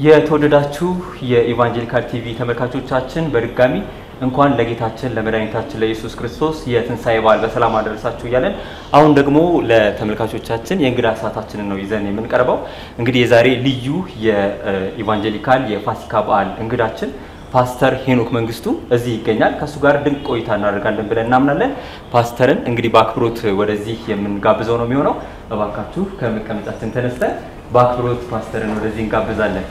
የተወደዳችሁ የኢቫንጀሊካል ቲቪ ተመልካቾቻችን በድጋሚ እንኳን ለጌታችን ለመድኃኒታችን ለኢየሱስ ክርስቶስ የትንሣኤ በዓል በሰላም አደረሳችሁ እያለን አሁን ደግሞ ለተመልካቾቻችን የእንግዳ ሰዓታችንን ነው ይዘን የምንቀርበው። እንግዲህ የዛሬ ልዩ የኢቫንጀሊካል የፋሲካ በዓል እንግዳችን ፓስተር ሄኖክ መንግስቱ እዚህ ይገኛል። ከእሱ ጋር ድንቅ ቆይታ እናደርጋለን ብለን እናምናለን። ፓስተርን እንግዲህ በአክብሮት ወደዚህ የምንጋብዘው ነው የሚሆነው። እባካችሁ ከመቀመጫችን ተነስተን በአክብሮት ፓስተርን ወደዚህ እንጋብዛለን።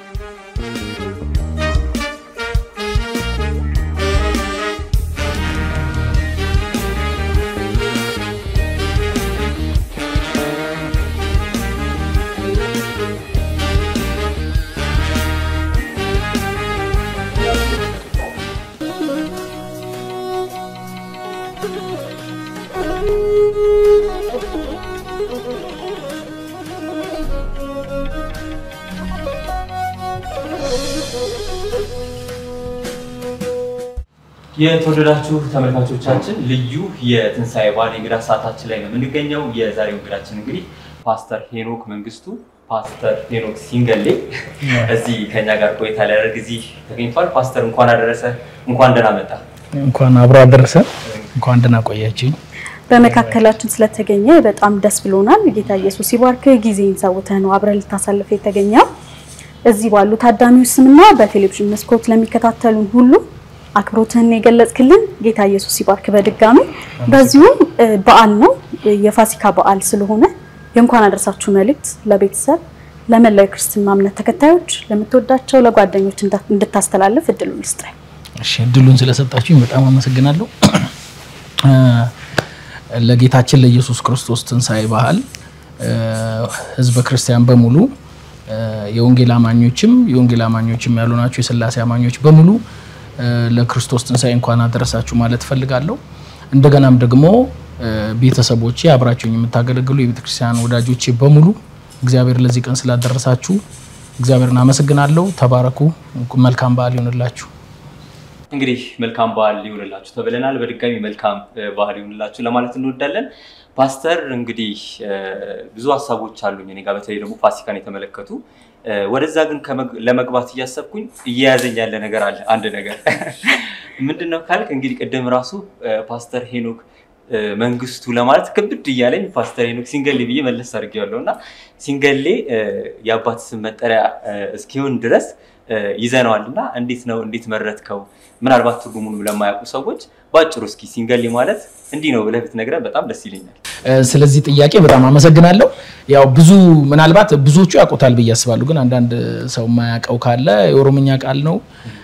የተወደዳችሁ ተመልካቾቻችን ልዩ የትንሣኤ በዓል የእንግዳ ሰዓታችን ላይ ነው የምንገኘው። የዛሬው እንግዳችን እንግዲህ ፓስተር ሄኖክ መንግስቱ፣ ፓስተር ሄኖክ ሲንገሌ እዚህ ከኛ ጋር ቆይታ ሊያደርግ እዚህ ተገኝቷል። ፓስተር እንኳን አደረሰ፣ እንኳን ደህና መጣ። እንኳን አብሮ አደረሰ። እንኳን ደህና ቆያችኝ። በመካከላችን ስለተገኘ በጣም ደስ ብሎናል። ጌታ ኢየሱስ ይባርክ። ጊዜን ሰውተህ ነው አብረህ ልታሳልፍ የተገኘው። እዚህ ባሉ ታዳሚዎች ስምና በቴሌቪዥን መስኮት ለሚከታተሉን ሁሉ አክብሮትህን የገለጽክልን ጌታ ኢየሱስ ይባርክ። በድጋሚ በዚሁም በዓል ነው የፋሲካ በዓል ስለሆነ የእንኳን አደረሳችሁ መልእክት ለቤተሰብ ለመላው የክርስትና እምነት ተከታዮች ለምትወዳቸው ለጓደኞች እንድታስተላልፍ እድሉን ልስጥ። እሺ እድሉን ስለሰጣችሁኝ በጣም አመሰግናለሁ። ለጌታችን ለኢየሱስ ክርስቶስ ትንሣኤ በዓል ህዝበ ክርስቲያን በሙሉ የወንጌል አማኞችም የወንጌል አማኞችም ያሉ ናቸው የስላሴ አማኞች በሙሉ ለክርስቶስ ትንሣኤ እንኳን አደረሳችሁ ማለት እፈልጋለሁ። እንደገናም ደግሞ ቤተሰቦቼ አብራችሁኝ የምታገለግሉ የቤተ ክርስቲያን ወዳጆቼ በሙሉ እግዚአብሔር ለዚህ ቀን ስላደረሳችሁ እግዚአብሔርን አመሰግናለሁ። ተባረኩ። መልካም በዓል ይሆንላችሁ። እንግዲህ መልካም በዓል ይሁንላችሁ ተብለናል። በድጋሚ መልካም በዓል ይሁንላችሁ ለማለት እንወዳለን። ፓስተር እንግዲህ ብዙ ሀሳቦች አሉኝ እኔ ጋር በተለይ ደግሞ ፋሲካን የተመለከቱ ወደዛ ግን ለመግባት እያሰብኩኝ እየያዘኝ ያለ ነገር አለ። አንድ ነገር ምንድን ነው ካልክ እንግዲህ ቅድም ራሱ ፓስተር ሄኖክ መንግስቱ ለማለት ክብድ እያለኝ ፓስተር ሄኖክ ሲንገሌ ብዬ መለስ አድርጌዋለሁ እና ሲንገሌ የአባት ስም መጠሪያ እስኪሆን ድረስ ይዘነዋል እና እንዴት ነው እንዴት መረጥከው? ምናልባት ትርጉሙን ለማያውቁ ሰዎች በአጭሩ እስኪ ሲንገሌ ማለት እንዲህ ነው ብለህ ብትነግረን በጣም ደስ ይለኛል። ስለዚህ ጥያቄ በጣም አመሰግናለሁ። ያው ብዙ ምናልባት ብዙዎቹ ያውቁታል ብዬ አስባለሁ፣ ግን አንዳንድ ሰው የማያውቀው ካለ የኦሮምኛ ቃል ነው።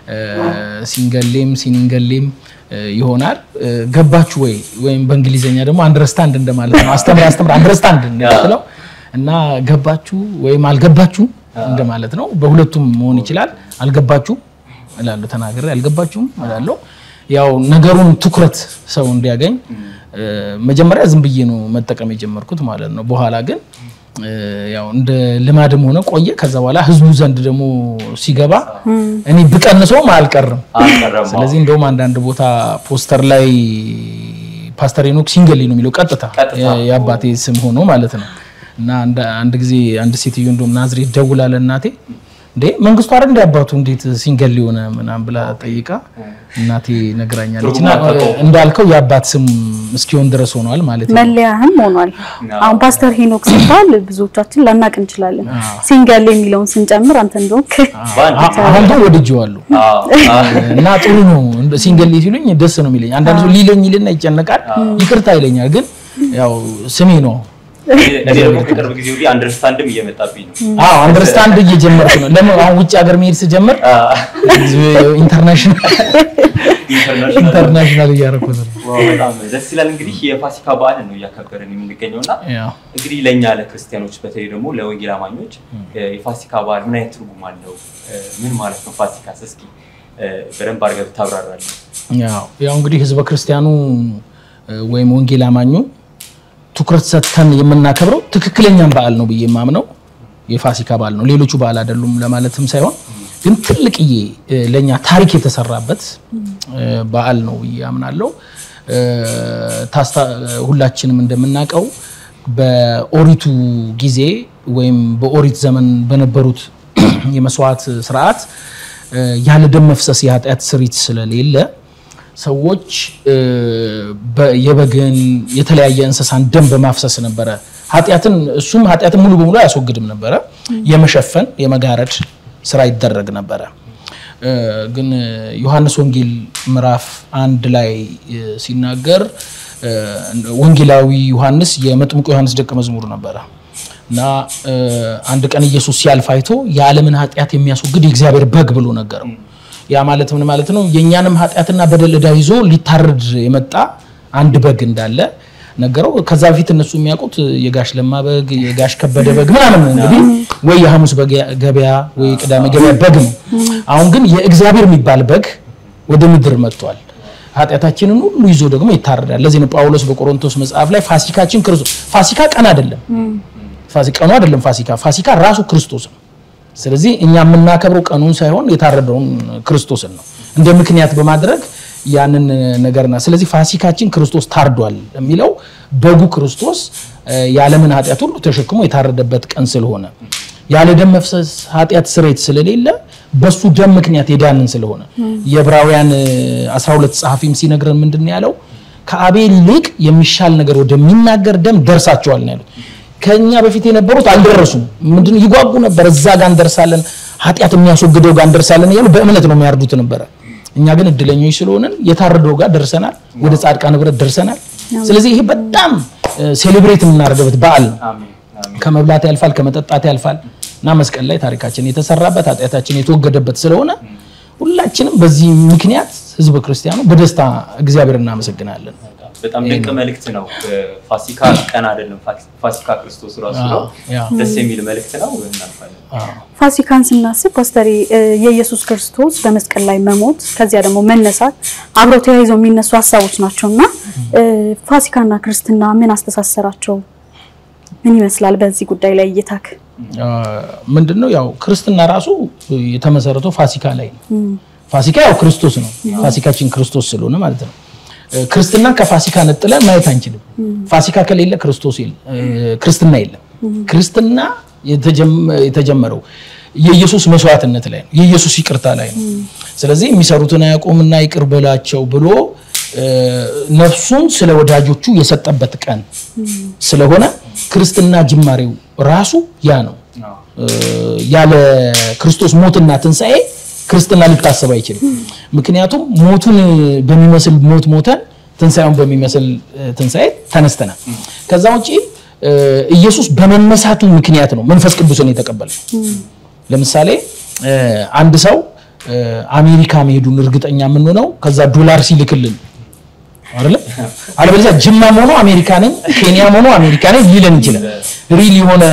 ሲንገሌም ሲኒንገሌም ይሆናል። ገባችሁ ወይ? ወይም በእንግሊዝኛ ደግሞ አንደርስታንድ እንደማለት ነው። አስተምር አስተምር አንደርስታንድ እንደምትለው እና ገባችሁ ወይም አልገባችሁ እንደማለት ነው። በሁለቱም መሆን ይችላል። አልገባችሁ እላለሁ ተናግሬ አልገባችሁም እላለሁ። ያው ነገሩን ትኩረት ሰው እንዲያገኝ መጀመሪያ ዝም ብዬ ነው መጠቀም የጀመርኩት ማለት ነው። በኋላ ግን ያው እንደ ልማድም ሆነ ቆየ። ከዛ በኋላ ህዝቡ ዘንድ ደግሞ ሲገባ እኔ ብቀንሰውም አልቀርም። ስለዚህ እንደውም አንዳንድ ቦታ ፖስተር ላይ ፓስተር ሄኖክ ሲንገሌ ነው የሚለው ቀጥታ የአባቴ ስም ሆኖ ማለት ነው። እና አንድ ጊዜ አንድ ሴትዮ እንደውም ናዝሬት ደውላ ለእናቴ እንዴ መንግስቱ አይደል እንደ አባቱ እንዴት ሲንገል የሆነ ምናምን ብላ ጠይቃ እናቴ ነግራኛለች። እና እንዳልከው የአባት ስም እስኪሆን ድረስ ሆኗል ማለት ነው። መለያህም ሆኗል። አሁን ፓስተር ሄኖክ ሲባል ብዙዎቻችን ላናቅ እንችላለን። ሲንገል የሚለውን ስንጨምር አንተ እንደሆንክ አሁን ግን ወድጄዋለሁ እና ጥሩ ነው። ሲንገል ሲሉኝ ደስ ነው የሚለኝ። አንዳንድ ሰው ሊለኝ ይልና ይጨነቃል፣ ይቅርታ ይለኛል። ግን ያው ስሜ ነው እኔ ደግሞ ከቅርብ ጊዜ ወዲህ አንደርስታንድም እየመጣብኝ ነው። አዎ አንደርስታንድ እየጀመርኩ ነው። ለምን አሁን ውጭ ሀገር መሄድ ስጀምር ኢንተርናሽናል ኢንተርናሽናል እያደረኩት ነው። በጣም ደስ ይላል። እንግዲህ የፋሲካ በዓልን ነው እያከበርን የምንገኘው እና እንግዲህ ለእኛ ለክርስቲያኖች በተለይ ደግሞ ለወንጌል አማኞች የፋሲካ በዓል ምን አይነት ትርጉም አለው? ምን ማለት ነው ፋሲካስ? እስኪ በደንብ አድርገህ ታብራራለህ። ያው እንግዲህ ህዝበ ክርስቲያኑ ወይም ወንጌል አማኙ ትኩረት ሰጥተን የምናከብረው ትክክለኛም በዓል ነው ብዬ የማምነው የፋሲካ በዓል ነው። ሌሎቹ በዓል አይደሉም ለማለትም ሳይሆን ግን ትልቅዬ ለእኛ ታሪክ የተሰራበት በዓል ነው ብዬ አምናለሁ። ሁላችንም እንደምናውቀው በኦሪቱ ጊዜ ወይም በኦሪት ዘመን በነበሩት የመስዋዕት ስርዓት ያለ ደም መፍሰስ የኃጢአት ስሪት ስለሌለ ሰዎች የበግን የተለያየ እንስሳን ደም በማፍሰስ ነበረ ኃጢአትን እሱም ኃጢአትን ሙሉ በሙሉ አያስወግድም ነበረ የመሸፈን የመጋረድ ስራ ይደረግ ነበረ ግን ዮሐንስ ወንጌል ምዕራፍ አንድ ላይ ሲናገር ወንጌላዊ ዮሐንስ የመጥምቁ ዮሐንስ ደቀ መዝሙር ነበረ እና አንድ ቀን ኢየሱስ ሲያልፍ አይቶ የዓለምን ኃጢአት የሚያስወግድ የእግዚአብሔር በግ ብሎ ነገረው ያ ማለት ምን ማለት ነው የእኛንም ኃጢአትና በደል ዕዳ ይዞ ሊታረድ የመጣ አንድ በግ እንዳለ ነገረው ከዛ በፊት እነሱ የሚያውቁት የጋሽ ለማ በግ የጋሽ ከበደ በግ ምናምን እንግዲህ ወይ የሐሙስ ገበያ ወይ ቅዳሜ ገበያ በግ ነው አሁን ግን የእግዚአብሔር የሚባል በግ ወደ ምድር መጥቷል ኃጢአታችንን ሁሉ ይዞ ደግሞ ይታረዳል ለዚህ ነው ጳውሎስ በቆሮንቶስ መጽሐፍ ላይ ፋሲካችን ክርስቶስ ፋሲካ ቀን አይደለም ቀኑ አይደለም ፋሲካ ፋሲካ ራሱ ክርስቶስ ነው ስለዚህ እኛ የምናከብረው ቀኑን ሳይሆን የታረደውን ክርስቶስን ነው እንደ ምክንያት በማድረግ ያንን ነገርና ስለዚህ ፋሲካችን ክርስቶስ ታርዷል የሚለው በጉ ክርስቶስ የዓለምን ኃጢአት ሁሉ ተሸክሞ የታረደበት ቀን ስለሆነ ያለ ደም መፍሰስ ኃጢአት ስሬት ስለሌለ በሱ ደም ምክንያት የዳንን ስለሆነ የዕብራውያን 12 ጸሐፊም ሲነግረን ምንድን ያለው ከአቤል ይልቅ የሚሻል ነገር ወደሚናገር ደም ደርሳቸዋል ነው ያሉት ከኛ በፊት የነበሩት አልደረሱም ምንድን ይጓጉ ነበር እዛ ጋር እንደርሳለን ኃጢአት የሚያስወግደው ጋር እንደርሳለን እያሉ በእምነት ነው የሚያርዱት ነበረ እኛ ግን እድለኞች ስለሆንን የታረደው ጋር ደርሰናል ወደ ጻድቃን ህብረት ደርሰናል ስለዚህ ይሄ በጣም ሴሌብሬት የምናደርገበት በዓል ነው ከመብላት ያልፋል ከመጠጣት ያልፋል እና መስቀል ላይ ታሪካችን የተሰራበት ኃጢአታችን የተወገደበት ስለሆነ ሁላችንም በዚህ ምክንያት ህዝበ ክርስቲያኑ በደስታ እግዚአብሔር እናመሰግናለን በጣም ድንቅ መልእክት ነው ፋሲካ ቀን አይደለም ፋሲካ ክርስቶስ ራሱ ነው ደስ የሚል መልእክት ነው እናልፋለን ፋሲካን ስናስብ ፓስተሪ የኢየሱስ ክርስቶስ በመስቀል ላይ መሞት ከዚያ ደግሞ መነሳት አብረው ተያይዘው የሚነሱ ሀሳቦች ናቸው እና ፋሲካና ክርስትና ምን አስተሳሰራቸው ምን ይመስላል በዚህ ጉዳይ ላይ እይታክ ምንድን ነው ያው ክርስትና ራሱ የተመሰረተው ፋሲካ ላይ ነው ፋሲካ ያው ክርስቶስ ነው ፋሲካችን ክርስቶስ ስለሆነ ማለት ነው ክርስትና ከፋሲካ ነጥለን ማየት አንችልም ፋሲካ ከሌለ ክርስቶስ ክርስትና የለም ክርስትና የተጀመረው የኢየሱስ መስዋዕትነት ላይ ነው የኢየሱስ ይቅርታ ላይ ነው ስለዚህ የሚሰሩትን አያውቁምና ይቅር በላቸው ብሎ ነፍሱን ስለ ወዳጆቹ የሰጠበት ቀን ስለሆነ ክርስትና ጅማሬው ራሱ ያ ነው ያለ ክርስቶስ ሞትና ትንሣኤ ክርስትና ሊታሰብ አይችልም ምክንያቱም ሞቱን በሚመስል ሞት ሞተን ትንሣኤውን በሚመስል ትንሣኤ ተነስተናል ከዛ ውጭ ኢየሱስ በመነሳቱ ምክንያት ነው መንፈስ ቅዱስን የተቀበለው ለምሳሌ አንድ ሰው አሜሪካ መሄዱን እርግጠኛ የምንሆነው ከዛ ዶላር ሲልክልን አይደለ አለበለዚያ ጅማም ሆኖ አሜሪካ ነኝ ኬንያም ሆኖ አሜሪካ ነኝ ሊለን ይችላል ሪል የሆነ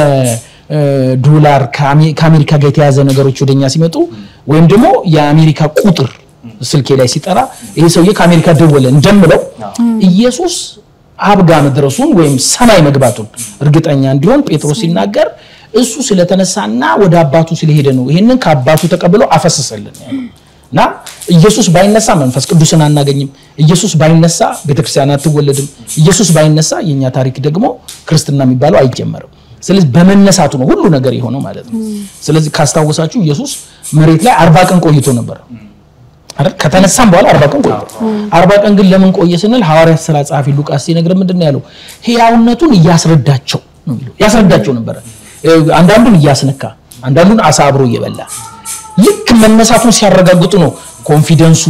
ዶላር ከአሜሪካ ጋር የተያዘ ነገሮች ወደኛ ሲመጡ ወይም ደግሞ የአሜሪካ ቁጥር ስልኬ ላይ ሲጠራ ይሄ ሰውዬ ከአሜሪካ ደወለ እንደምለው ኢየሱስ አብጋ መድረሱን ወይም ሰማይ መግባቱን እርግጠኛ እንዲሆን ጴጥሮስ ሲናገር እሱ ስለተነሳና ወደ አባቱ ስለሄደ ነው ይሄንን ከአባቱ ተቀብሎ አፈሰሰልን እና ኢየሱስ ባይነሳ መንፈስ ቅዱስን አናገኝም ኢየሱስ ባይነሳ ቤተክርስቲያን አትወለድም ኢየሱስ ባይነሳ የኛ ታሪክ ደግሞ ክርስትና የሚባለው አይጀመርም ስለዚህ በመነሳቱ ነው ሁሉ ነገር የሆነው ማለት ነው ስለዚህ ካስታወሳችሁ ኢየሱስ መሬት ላይ አርባ ቀን ቆይቶ ነበር አይደል ከተነሳም በኋላ አርባ ቀን ቆይቶ አርባ ቀን ግን ለምን ቆየ ስንል ሐዋርያት ስራ ጸሐፊ ሉቃስ ሲነግረን ምንድን ነው ያለው ህያውነቱን እያስረዳቸው ነው የሚለው ያስረዳቸው ነበረ አንዳንዱን እያስነካ አንዳንዱን አሳ አብሮ እየበላ ልክ መነሳቱን ሲያረጋግጡ ነው ኮንፊደንሱ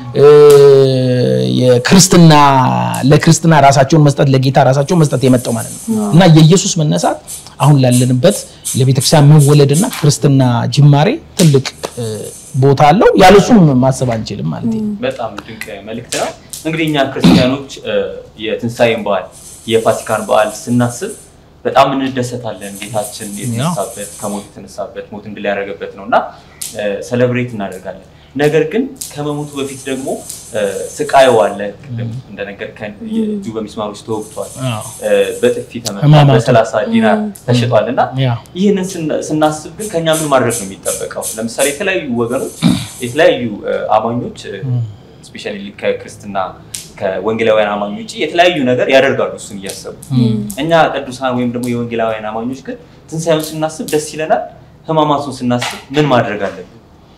የክርስትና ለክርስትና ራሳቸውን መስጠት ለጌታ ራሳቸውን መስጠት የመጣው ማለት ነው እና የኢየሱስ መነሳት አሁን ላለንበት ለቤተክርስቲያን መወለድና ክርስትና ጅማሬ ትልቅ ቦታ አለው ያለሱም ማሰብ አንችልም ማለት ነው በጣም ድንቅ መልእክት ነው እንግዲህ እኛ ክርስቲያኖች የትንሣኤን በዓል የፋሲካን በዓል ስናስብ በጣም እንደሰታለን ጌታችን የተነሳበት ከሞት የተነሳበት ሞት እንድል ያደረገበት ነው እና ሰለብሬት እናደርጋለን ነገር ግን ከመሞቱ በፊት ደግሞ ስቃዩ አለ ቅድም እንደነገርከን እጁ በሚስማሮች ተወግቷል በጥፊ ተመቷል በሰላሳ ዲናር ተሽጧል እና ይህንን ስናስብ ግን ከኛ ምን ማድረግ ነው የሚጠበቀው ለምሳሌ የተለያዩ ወገኖች የተለያዩ አማኞች ስፔሻሊ ከክርስትና ከወንጌላውያን አማኞች የተለያዩ ነገር ያደርጋሉ እሱን እያሰቡ እኛ ቅዱሳን ወይም ደግሞ የወንጌላውያን አማኞች ግን ትንሳኤውን ስናስብ ደስ ይለናል ህማማቱን ስናስብ ምን ማድረግ አለብን?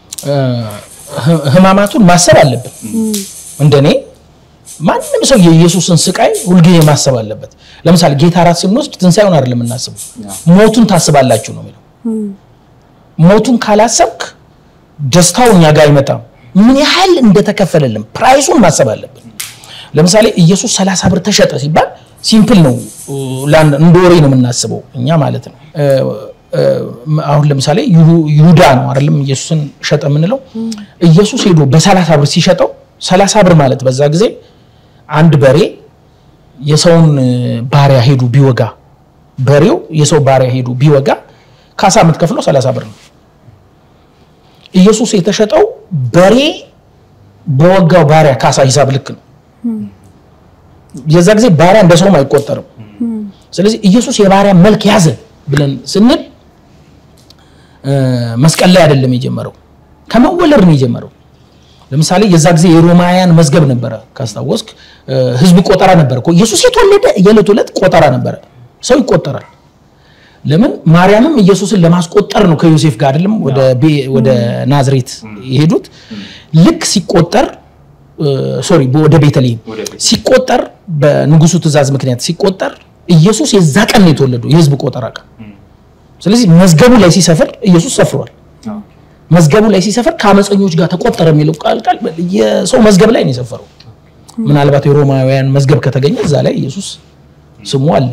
ህማማቱን ማሰብ አለብን። እንደኔ ማንም ሰው የኢየሱስን ስቃይ ሁልጊዜ ማሰብ አለበት። ለምሳሌ ጌታ እራት ስንወስድ ትንሣኤውን አይደለም የምናስበው፣ ሞቱን ታስባላችሁ ነው የሚለው። ሞቱን ካላሰብክ ደስታው እኛ ጋር አይመጣም። ምን ያህል እንደተከፈለልን ፕራይሱን ማሰብ አለብን። ለምሳሌ ኢየሱስ ሰላሳ ብር ተሸጠ ሲባል ሲምፕል ነው፣ እንደ ወሬ ነው የምናስበው እኛ ማለት ነው። አሁን ለምሳሌ ይሁዳ ነው አይደለም ኢየሱስን ሸጠ የምንለው። ኢየሱስ ሄዶ በሰላሳ ብር ሲሸጠው ሰላሳ ብር ማለት በዛ ጊዜ አንድ በሬ የሰውን ባሪያ ሄዱ ቢወጋ በሬው የሰው ባሪያ ሄዱ ቢወጋ ካሳ የምትከፍለው ሰላሳ ብር ነው። ኢየሱስ የተሸጠው በሬ በወጋው ባሪያ ካሳ ሂሳብ ልክ ነው። የዛ ጊዜ ባሪያ እንደ ሰውም አይቆጠርም። ስለዚህ ኢየሱስ የባሪያ መልክ ያዘ ብለን ስንል መስቀል ላይ አይደለም የጀመረው፣ ከመወለድ ነው የጀመረው። ለምሳሌ የዛ ጊዜ የሮማውያን መዝገብ ነበረ፣ ካስታወስክ ህዝብ ቆጠራ ነበረ እኮ። ኢየሱስ የተወለደ የዕለት ዕለት ቆጠራ ነበረ፣ ሰው ይቆጠራል። ለምን ማርያምም ኢየሱስን ለማስቆጠር ነው ከዮሴፍ ጋር አይደለም ወደ ናዝሬት የሄዱት። ልክ ሲቆጠር ሶሪ ወደ ቤተልሔም ሲቆጠር በንጉሱ ትእዛዝ ምክንያት ሲቆጠር ኢየሱስ የዛ ቀን ነው የተወለደው የህዝብ ቆጠራ ቀን። ስለዚህ መዝገቡ ላይ ሲሰፍር ኢየሱስ ሰፍሯል። መዝገቡ ላይ ሲሰፍር ከአመፀኞች ጋር ተቆጠረ የሚለው ቃል ቃል የሰው መዝገብ ላይ ነው የሰፈረው። ምናልባት የሮማውያን መዝገብ ከተገኘ እዛ ላይ ኢየሱስ ስሙ አለ።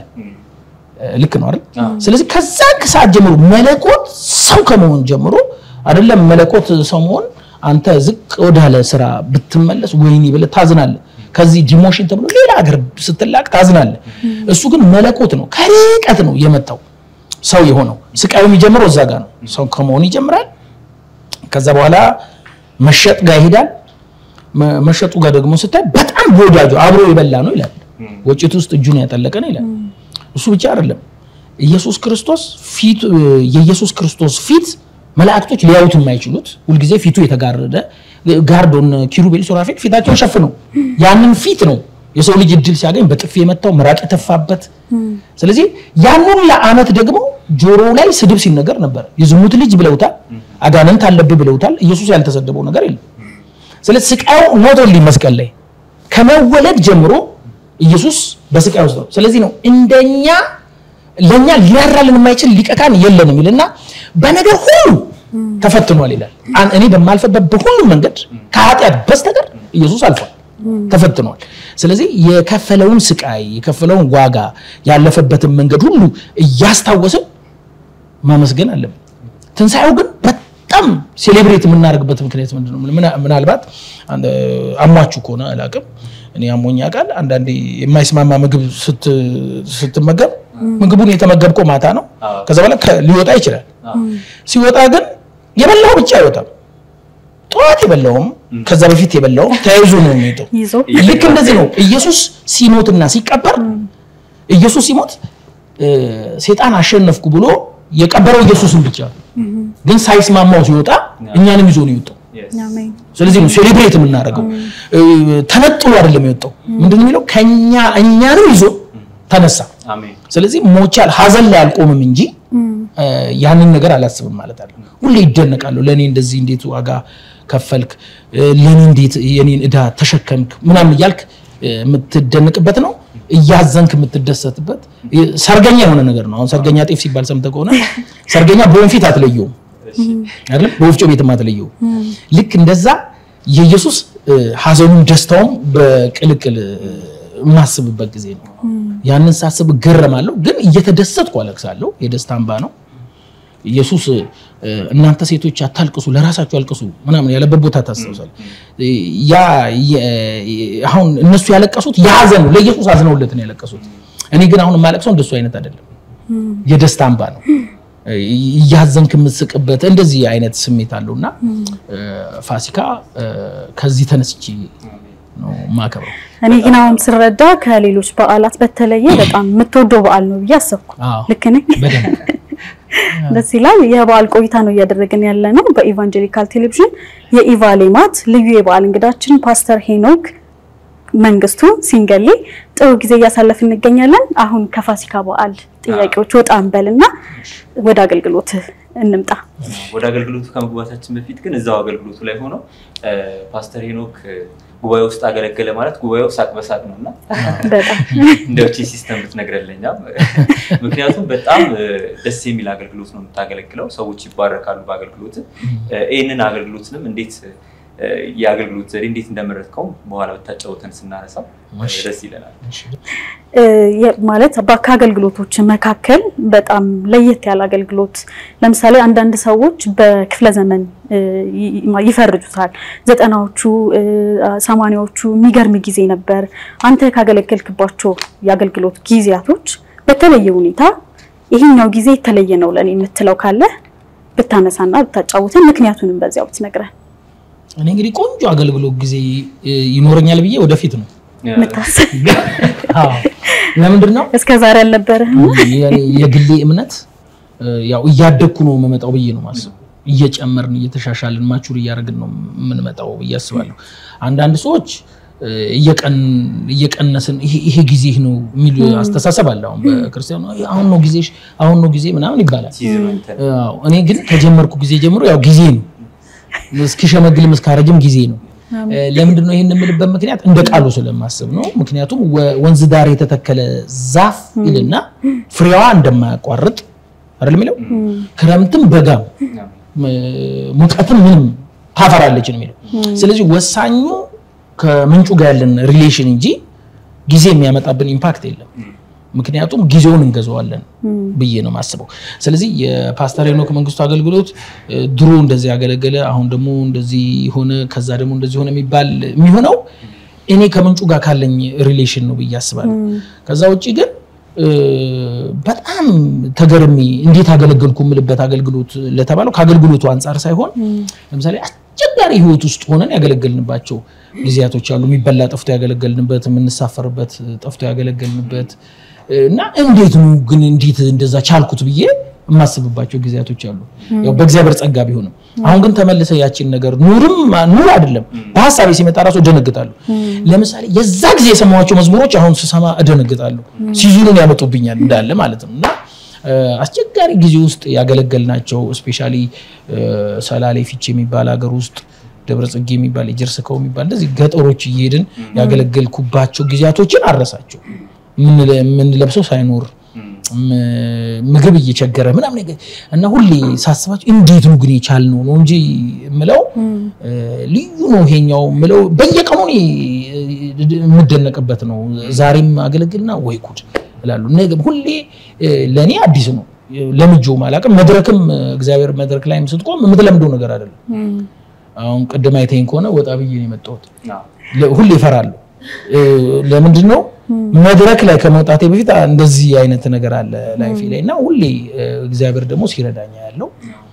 ልክ ነው አይደል? ስለዚህ ከዛ ሰዓት ጀምሮ መለኮት ሰው ከመሆን ጀምሮ አይደለም መለኮት ሰው መሆን አንተ ዝቅ ወዳለ ስራ ብትመለስ ወይኔ ብለህ ታዝናለህ። ከዚህ ዲሞሽን ተብሎ ሌላ ሀገር ስትላክ ታዝናለህ። እሱ ግን መለኮት ነው፣ ከርቀት ነው የመጣው ሰው የሆነው። ስቃዩ የሚጀምረው እዛ ጋር ነው። ሰው ከመሆን ይጀምራል። ከዛ በኋላ መሸጥ ጋር ይሄዳል። መሸጡ ጋር ደግሞ ስታይ በጣም በወዳጁ አብሮ የበላ ነው ይላል። ወጭት ውስጥ እጁን ያጠለቀ ነው ይላል። እሱ ብቻ አይደለም። ኢየሱስ ክርስቶስ ፊት የኢየሱስ ክርስቶስ ፊት መላእክቶች ሊያዩት የማይችሉት ሁልጊዜ ፊቱ የተጋረደ ጋርዶን ኪሩቤል ሱራፌል ፊታቸውን ሸፍነው ያንን ፊት ነው የሰው ልጅ እድል ሲያገኝ በጥፊ የመታው ምራቅ የተፋበት። ስለዚህ ያንን ለአመት ደግሞ ጆሮ ላይ ስድብ ሲነገር ነበር። የዝሙት ልጅ ብለውታል፣ አጋንንት አለብህ ብለውታል። ኢየሱስ ያልተሰደበው ነገር የለም። ስለዚህ ስቃዩ ሞቶሊ መስቀል ላይ ከመወለድ ጀምሮ ኢየሱስ በስቃይ ውስጥ ነው። ስለዚህ ነው እንደኛ ለኛ ሊራራልን የማይችል ሊቀ ካህን የለንም ይልና በነገር ሁሉ ተፈትኗል ይላል። እኔ በማልፈበት በሁሉም መንገድ ከኃጢአት በስተቀር ኢየሱስ አልፏል፣ ተፈትኗል። ስለዚህ የከፈለውን ስቃይ የከፈለውን ዋጋ ያለፈበትን መንገድ ሁሉ እያስታወስን ማመስገን አለብን። ትንሣኤው ግን በጣም ሴሌብሬት የምናደርግበት ምክንያት ምንድን ነው? ምናልባት አሟችሁ ከሆነ አላውቅም። እኔ አሞኛ ቃል አንዳንዴ የማይስማማ ምግብ ስትመገብ ምግቡን የተመገብከው ማታ ነው። ከዛ በኋላ ሊወጣ ይችላል። ሲወጣ ግን የበላው ብቻ አይወጣም። ጠዋት የበላውም ከዛ በፊት የበላውም ተያይዞ ነው የሚወጣው። ልክ እንደዚህ ነው ኢየሱስ ሲሞትና ሲቀበር። ኢየሱስ ሲሞት ሴጣን አሸነፍኩ ብሎ የቀበረው ኢየሱስን ብቻ ግን ሳይስማማው ሲወጣ እኛንም ይዞ ነው የወጣው። ስለዚህ ነው ሴሌብሬት የምናደርገው። ተነጥሎ አይደለም የወጣው። ምንድን የሚለው ከኛ እኛንም ይዞ ተነሳ። ስለዚህ ሞቻል ሀዘን ላይ አልቆምም እንጂ ያንን ነገር አላስብም ማለት አለ። ሁሌ ይደነቃለሁ። ለእኔ እንደዚህ እንዴት ዋጋ ከፈልክ፣ ለእኔ እንዴት የኔን እዳ ተሸከምክ ምናምን እያልክ የምትደነቅበት ነው። እያዘንክ የምትደሰትበት ሰርገኛ የሆነ ነገር ነው። አሁን ሰርገኛ ጤፍ ሲባል ሰምተህ ከሆነ ሰርገኛ በወንፊት አትለየውም አይደለም፣ በወፍጮ ቤትም አትለየውም። ልክ እንደዛ የኢየሱስ ሀዘኑም ደስታውም በቅልቅል የማስብበት ጊዜ ነው። ያንን ሳስብ እገረማለሁ፣ ግን እየተደሰትኩ አለቅሳለሁ። የደስታ እንባ ነው። ኢየሱስ እናንተ ሴቶች አታልቅሱ፣ ለራሳችሁ አልቅሱ ምናምን ያለበት ቦታ ታስታውሳለህ። ያ አሁን እነሱ ያለቀሱት የሀዘን ነው፣ ለኢየሱስ አዝነውለት ነው ያለቀሱት። እኔ ግን አሁን የማለቅሰው እንደሱ አይነት አይደለም፣ የደስታ እንባ ነው። እያዘንክ የምትስቅበት እንደዚህ አይነት ስሜት አለው እና ፋሲካ ከዚህ ተነስቼ ነው ማከብረው። እኔ ግን አሁን ስረዳ ከሌሎች በዓላት በተለየ በጣም የምትወደው በዓል ነው ብዬ አሰብኩ። ልክ ነኝ? ደስ ይላል። የበዓል ቆይታ ነው እያደረግን ያለ ነው በኢቫንጀሊካል ቴሌቪዥን። የኢቫ ሌማት ልዩ የበዓል እንግዳችን ፓስተር ሄኖክ መንግስቱ ሲንገሌ ጥሩ ጊዜ እያሳለፍን እንገኛለን። አሁን ከፋሲካ በዓል ጥያቄዎች ወጣ እንበልና ወደ አገልግሎት እንምጣ። ወደ አገልግሎቱ ከመግባታችን በፊት ግን እዛው አገልግሎቱ ላይ ሆኖ ፓስተር ሄኖክ ጉባኤ ውስጥ አገለገለ ማለት ጉባኤው ሳቅ በሳቅ ነው እና በጣም እንደ ውጭ ሲስተም ብትነግረለኛ ምክንያቱም በጣም ደስ የሚል አገልግሎት ነው የምታገለግለው። ሰዎች ይባረካሉ በአገልግሎት። ይህንን አገልግሎትንም እንዴት የአገልግሎት ዘዴ እንዴት እንደመረጥከው በኋላ ብታጫወተን ስናነሳው ደስ ይለናል። ማለት ከአገልግሎቶች መካከል በጣም ለየት ያለ አገልግሎት ለምሳሌ አንዳንድ ሰዎች በክፍለ ዘመን ይፈርጁታል። ዘጠናዎቹ ሰማንያዎቹ የሚገርም ጊዜ ነበር። አንተ ካገለገልክባቸው የአገልግሎት ጊዜያቶች በተለየ ሁኔታ ይሄኛው ጊዜ የተለየ ነው ለእኔ የምትለው ካለ ብታነሳና ብታጫውተን፣ ምክንያቱንም በዚያው ብትነግረን። እኔ እንግዲህ ቆንጆ አገልግሎት ጊዜ ይኖረኛል ብዬ ወደፊት ነው የምታስብ ለምንድን ነው እስከ ዛሬ አልነበረህም? የግሌ እምነት ያው እያደግኩ ነው የምመጣው ብዬ ነው ማስብ እየጨመርን እየተሻሻልን ማቹር እያደረግን ነው የምንመጣው ብዬ አስባለሁ። አንዳንድ ሰዎች እየቀነስን ይሄ ጊዜ ነው የሚል አስተሳሰብ አለ። አሁን በክርስቲያኑ አሁን ነው ጊዜሽ፣ አሁን ነው ጊዜ ምናምን ይባላል። እኔ ግን ከጀመርኩ ጊዜ ጀምሮ ያው ጊዜ ነው እስኪሸመግልም እስካረጅም ጊዜ ነው። ለምንድን ነው ይህን የምልበት ምክንያት እንደ ቃሉ ስለማስብ ነው። ምክንያቱም ወንዝ ዳር የተተከለ ዛፍ ይልና ፍሬዋ እንደማያቋርጥ አይደል የሚለው ክረምትም በጋም ሙቀትም ምንም ታፈራለች ነው የሚለው። ስለዚህ ወሳኙ ከምንጩ ጋር ያለን ሪሌሽን እንጂ ጊዜ የሚያመጣብን ኢምፓክት የለም። ምክንያቱም ጊዜውን እንገዛዋለን ብዬ ነው የማስበው። ስለዚህ የፓስተር ሄኖክ መንግስቱ አገልግሎት ድሮ እንደዚህ ያገለገለ አሁን ደግሞ እንደዚህ ሆነ፣ ከዛ ደግሞ እንደዚህ ሆነ የሚባል የሚሆነው እኔ ከምንጩ ጋር ካለኝ ሪሌሽን ነው ብዬ አስባለሁ። ከዛ ውጭ ግን በጣም ተገርሚ እንዴት አገለገልኩ የምልበት አገልግሎት ለተባለው ከአገልግሎቱ አንጻር ሳይሆን ለምሳሌ አስቸጋሪ ህይወት ውስጥ ሆነን ያገለገልንባቸው ጊዜያቶች አሉ። የሚበላ ጠፍቶ ያገለገልንበት፣ የምንሳፈርበት ጠፍቶ ያገለገልንበት እና እንዴት ነው ግን እንዴት እንደዛ ቻልኩት ብዬ የማስብባቸው ጊዜያቶች አሉ። ያው በእግዚአብሔር ጸጋ ቢሆንም አሁን ግን ተመልሰ ያችን ነገር ኑርም ኑር አይደለም በሀሳቤ ሲመጣ ራሱ እደነግጣለሁ። ለምሳሌ የዛ ጊዜ የሰማኋቸው መዝሙሮች አሁን ስሰማ እደነግጣለሁ። ሲዙኑን ያመጡብኛል እንዳለ ማለት ነው እና አስቸጋሪ ጊዜ ውስጥ ያገለገልናቸው እስፔሻሊ ሰላሌ ፊቼ የሚባል ሀገር ውስጥ ደብረ ጽጌ የሚባል የጀርስከው የሚባል እንደዚህ ገጠሮች እየሄድን ያገለገልኩባቸው ጊዜያቶችን አረሳቸው። የምንለብሰው ሳይኖር ምግብ እየቸገረ ምናምን እና ሁሌ ሳስባቸው እንዴት ነው ግን የቻልነው ነው እንጂ የምለው ልዩ ነው ይሄኛው የምለው በየቀኑ የምደነቅበት ነው። ዛሬም አገለግልና ወይ ጉድ እላለሁ። ሁሌ ለእኔ አዲስ ነው ለምጆ አላውቅም። መድረክም እግዚአብሔር መድረክ ላይም ስትቆም የምትለምደው ነገር አይደለም። አሁን ቅድም አይተኸኝ ከሆነ ወጣ ብዬ ነው የመጣሁት። ሁሌ እፈራለሁ። ለምንድን ነው መድረክ ላይ ከመውጣቴ በፊት እንደዚህ አይነት ነገር አለ ላይፌ ላይ እና ሁሌ እግዚአብሔር ደግሞ ሲረዳኛ ያለው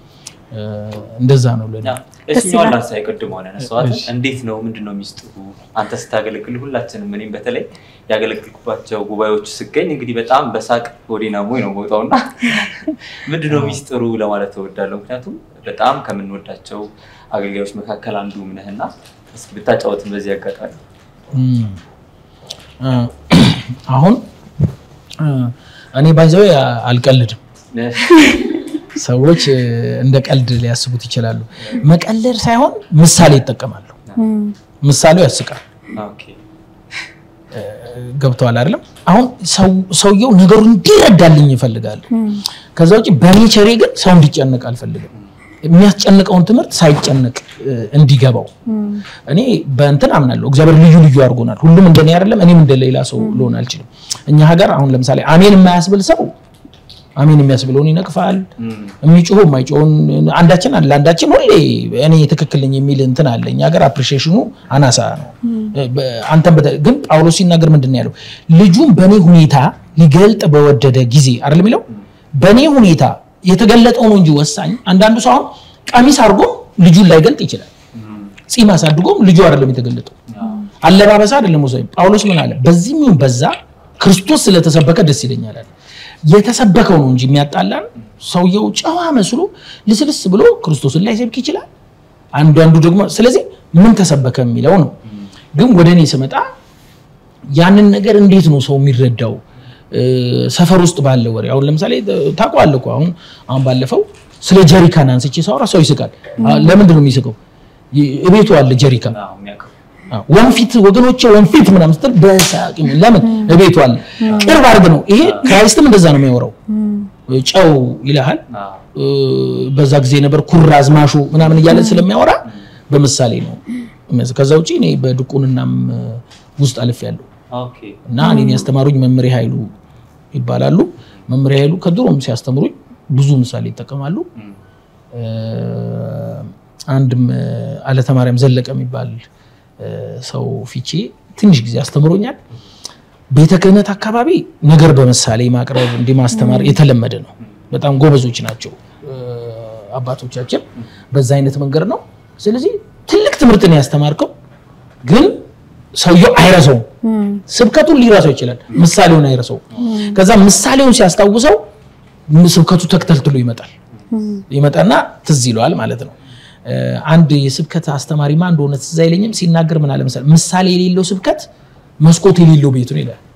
እንደዛ ነው ለኔ። እሱኛውን ላንሳ የቅድሞ ያነሳኋት እንዴት ነው ምንድን ነው ሚስጥሩ? አንተ ስታገለግል ሁላችንም እኔም በተለይ ያገለግልኩባቸው ጉባኤዎች ስገኝ እንግዲህ በጣም በሳቅ ወዲና ሞይ ነው መውጣው እና ምንድን ነው ሚስጥሩ ለማለት እወዳለሁ። ምክንያቱም በጣም ከምንወዳቸው አገልጋዮች መካከል አንዱ ነህና ብታጫወትን በዚህ አጋጣሚ አሁን እኔ ባይዘው አልቀልድም። ሰዎች እንደ ቀልድ ሊያስቡት ይችላሉ። መቀለድ ሳይሆን ምሳሌ ይጠቀማሉ። ምሳሌው ያስቃል። ገብተዋል አይደለም? አሁን ሰውየው ነገሩ እንዲረዳልኝ ይፈልጋል። ከዛ ውጭ በኔቸሬ ግን ሰው እንዲጨነቅ አልፈልግም። የሚያስጨንቀውን ትምህርት ሳይጨነቅ እንዲገባው እኔ በእንትን አምናለሁ። እግዚአብሔር ልዩ ልዩ አድርጎናል። ሁሉም እንደኔ አይደለም፣ እኔም እንደሌላ ሰው ልሆን አልችልም። እኛ ሀገር አሁን ለምሳሌ አሜን የማያስብል ሰው አሜን የሚያስብለውን ይነቅፋል። የሚጮሁ የማይጮውን አንዳችን አለ አንዳችን ሁሌ እኔ ትክክል ነኝ የሚል እንትን አለ። እኛ ሀገር አፕሪሺዬሽኑ አናሳ ነው። አንተም ግን ጳውሎስ ሲናገር ምንድን ነው ያለው? ልጁን በእኔ ሁኔታ ሊገልጥ በወደደ ጊዜ አይደል የሚለው በእኔ ሁኔታ የተገለጠው ነው እንጂ ወሳኝ። አንዳንዱ ሰው አሁን ቀሚስ አድርጎም ልጁን ላይገልጥ ይችላል። ጺም አሳድጎም ልጁ አይደለም የተገለጠው። አለባበስ አይደለም ወሳኝ። ጳውሎስ ምን አለ? በዚህም ይሁን በዛ ክርስቶስ ስለተሰበከ ደስ ይለኛል አለ። የተሰበከው ነው እንጂ የሚያጣላን ሰውየው ጨዋ መስሎ ልስልስ ብሎ ክርስቶስን ላይሰብክ ይችላል። አንዳንዱ ደግሞ ስለዚህ ምን ተሰበከ የሚለው ነው። ግን ወደ እኔ ስመጣ ያንን ነገር እንዴት ነው ሰው የሚረዳው? ሰፈር ውስጥ ባለ ወሬ አሁን ለምሳሌ ታውቀዋለህ እኮ አሁን አሁን ባለፈው ስለ ጀሪካን አንስቼ ሳወራ ሰው ይስቃል። አ፣ ለምንድን ነው የሚስቀው? ይ- እቤቱ አለ ጀሪካን አዎ፣ የሚያውቀው አዎ፣ ወንፊት ወገኖቼ ወንፊት ምናምን ስትል በሳቅ ይሞላል። ለምን እቤቱ አለ ቅርብ አድርግ ነው። ይሄ ክራይስትም እንደዛ ነው የሚያወራው። ጨው ይልሃል አዎ። እ፣ በዛ ጊዜ ነበር ኩራዝ ማሾ ምናምን እያለ ስለሚያወራ በምሳሌ ነው። የሚያዝ- ከዛ ውጪ እኔ በድቁንናም እ፣ ውስጥ አልፌያለሁ ኦኬ እና እኔን ያስተማሩኝ መምህሬ ኃይሉ ይባላሉ። መምህሬ ኃይሉ ከድሮም ሲያስተምሩኝ ብዙ ምሳሌ ይጠቀማሉ። እም፣ እ፣ አንድም እ፣ አለተ ማርያም ዘለቀ የሚባል እ፣ ሰው ፊቼ ትንሽ ጊዜ አስተምሮኛል። ቤተ ክህነት አካባቢ ነገር በምሳሌ ማቅረብ እንዲህ ማስተማር የተለመደ ነው። በጣም ጎበዞች ናቸው እ፣ አባቶቻችን በዛ አይነት መንገድ ነው። ስለዚህ ትልቅ ትምህርት ነው ያስተማርከው፣ ግን ሰውየው አይረሳውም። ስብከቱን ሊረሳው ይችላል፣ ምሳሌውን አይረሳውም። ከዛ ምሳሌውን ሲያስታውሰው ስብከቱ ተክተልትሎ ይመጣል ይመጣና ትዝ ይለዋል ማለት ነው። እ፣ አንድ የስብከት አስተማሪ ማን እንደሆነ ትዝ አይለኝም ሲናገር ምን አለ መሰለህ፣ ምሳሌ የሌለው ስብከት መስኮት የሌለው ቤት ነው ይላል።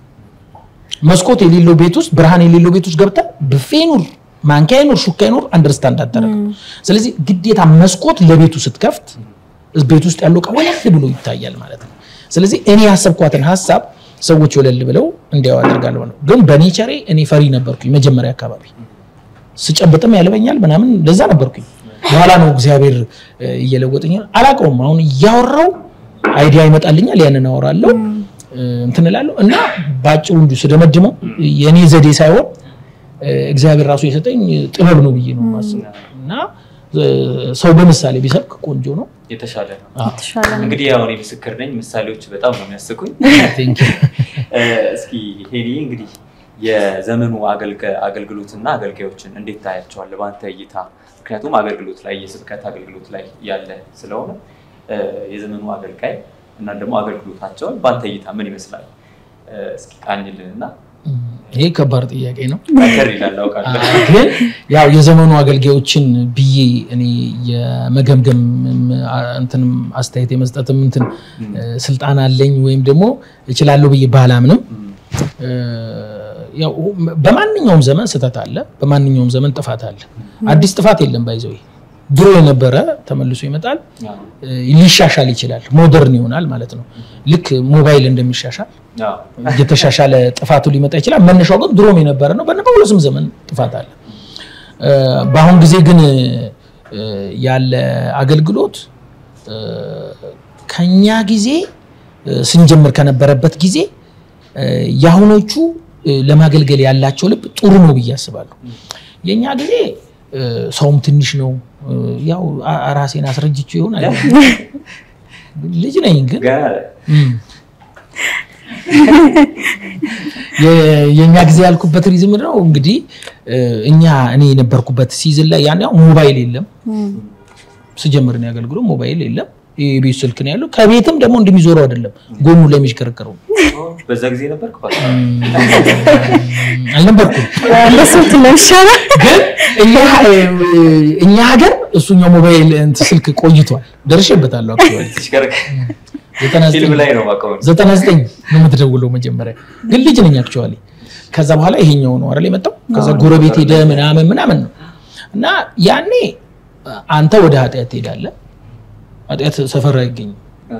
መስኮት የሌለው ቤት ውስጥ ብርሃን የሌለው ቤት ውስጥ ገብተህ ብፌ ኑር፣ ማንኪያ ይኑር፣ ሹካ ይኑር አንደርስታንድ አታደርግም። ስለዚህ ግዴታ መስኮት ለቤቱ ስትከፍት ቤት ውስጥ ያለው ዕቃ ወለል ብሎ ይታያል ማለት ነው። ስለዚህ እኔ ያሰብኳትን ሀሳብ ሰዎች ወለል ብለው እንዲያው አደርጋለሁ ነው። ግን በኔቸሬ እኔ ፈሪ ነበርኩኝ መጀመሪያ አካባቢ ስጨብጥም ያልበኛል ምናምን እንደዛ ነበርኩኝ። በኋላ ነው እግዚአብሔር እ፣ እየለወጠኝ አላውቀውም። አሁን እያወራው አይዲያ ይመጣልኛል፣ ያንን አወራለሁ እ፣ እንትን እላለሁ እና በአጭሩ እንዲሁ ስደመድመው የእኔ ዘዴ ሳይሆን እ፣ እግዚአብሔር ራሱ የሰጠኝ ጥበብ ነው ብዬ ነው የማስበው እና እ፣ ሰው በምሳሌ ቢሰብክ ቆንጆ ነው። የተሻለ ነው። የተሻለ ነው። እንግዲህ ያው እኔ ምስክር ነኝ። ምሳሌዎች በጣም ነው የሚያስቁኝ። Thank you። እ፣ እስኪ ሄኒ እንግዲህ የዘመኑ አገልገ- አገልግሎትና አገልጋዮችን እንዴት ታያቸዋለህ በአንተ እይታ? ምክንያቱም አገልግሎት ላይ የስብከት አገልግሎት ላይ ያለ ስለሆነ እ፣ የዘመኑ አገልጋይ እና ደግሞ አገልግሎታቸውን በአንተ እይታ ምን ይመስላል? እ፣ እስኪ ቃኝልንና ይሄ ከባድ ጥያቄ ነው። ጠንከር ይላል አውቃለሁ። ግን ያው የዘመኑ አገልጋዮችን ብዬ እኔ የመገምገም እንትንም አስተያየት የመስጠትም እንትን እ፣ ስልጣን አለኝ ወይም ደግሞ እችላለሁ ብዬ ባላምንም እም፣ እ፣ ያው በማንኛውም ዘመን ስህተት አለ፣ በማንኛውም ዘመን ጥፋት አለ። አዲስ ጥፋት የለም። ባይዘው ድሮ የነበረ ተመልሶ ይመጣል፣ አዎ፣ እ፣ ሊሻሻል ይችላል፣ ሞደርን ይሆናል ማለት ነው። ልክ ሞባይል እንደሚሻሻል አዎ፣ እየተሻሻለ ጥፋቱ ሊመጣ ይችላል። መነሻው ግን ድሮም የነበረ ነው። በነ በሁለቱም ዘመን ጥፋት አለ። እ፣ በአሁን ጊዜ ግን እ፣ ያለ አገልግሎት እ፣ ከኛ ጊዜ እ፣ ስንጀምር ከነበረበት ጊዜ እ፣ የአሁኖቹ እ፣ ለማገልገል ያላቸው ልብ ጥሩ ነው ብዬ አስባለሁ። የእኛ ጊዜ እ፣ ሰውም ትንሽ ነው። እ፣ ያው አ- ራሴን አስረጅቼው ይሆን አይሆንም። ልጅ ነኝ ግን ገና እም። የ- የእኛ ጊዜ ያልኩበት ሪዝም ነው እንግዲህ እ፣ እኛ እኔ የነበርኩበት ሲዝን ላይ ያን ያው ሞባይል የለም ስጀምር ነው ያገልግሎ ሞባይል የለም የቤት ስልክ ነው ያለው ከቤትም ደግሞ እንደሚዞረው አይደለም ጎኑ ላይ የሚሽከረከረው በዛ ጊዜ ነበርክ ፓስተር? አልነበርኩም እንደሱ ትለሻለህ። ግን እኛ እኛ ሀገር እሱኛው ሞባይል እንትን ስልክ ቆይቷል ደርሼበታለሁ አክቹዋሊ ሲሽከረከር ዘጠና ዘጠኝ ፊልም ላይ ነው የማውቀው። ዘጠና ዘጠኝ ነው የምትደውለው መጀመሪያ ግን ልጅ ነኝ አክቹዋሊ ከዛ በኋላ ይሄኛው ነው አይደል የመጣው ከዛ ጎረቤት ሄደ ምናምን ምናምን ነው እና ያኔ አንተ ወደ ኃጢአት ትሄዳለህ ኃጢአት ሰፈር አይገኝም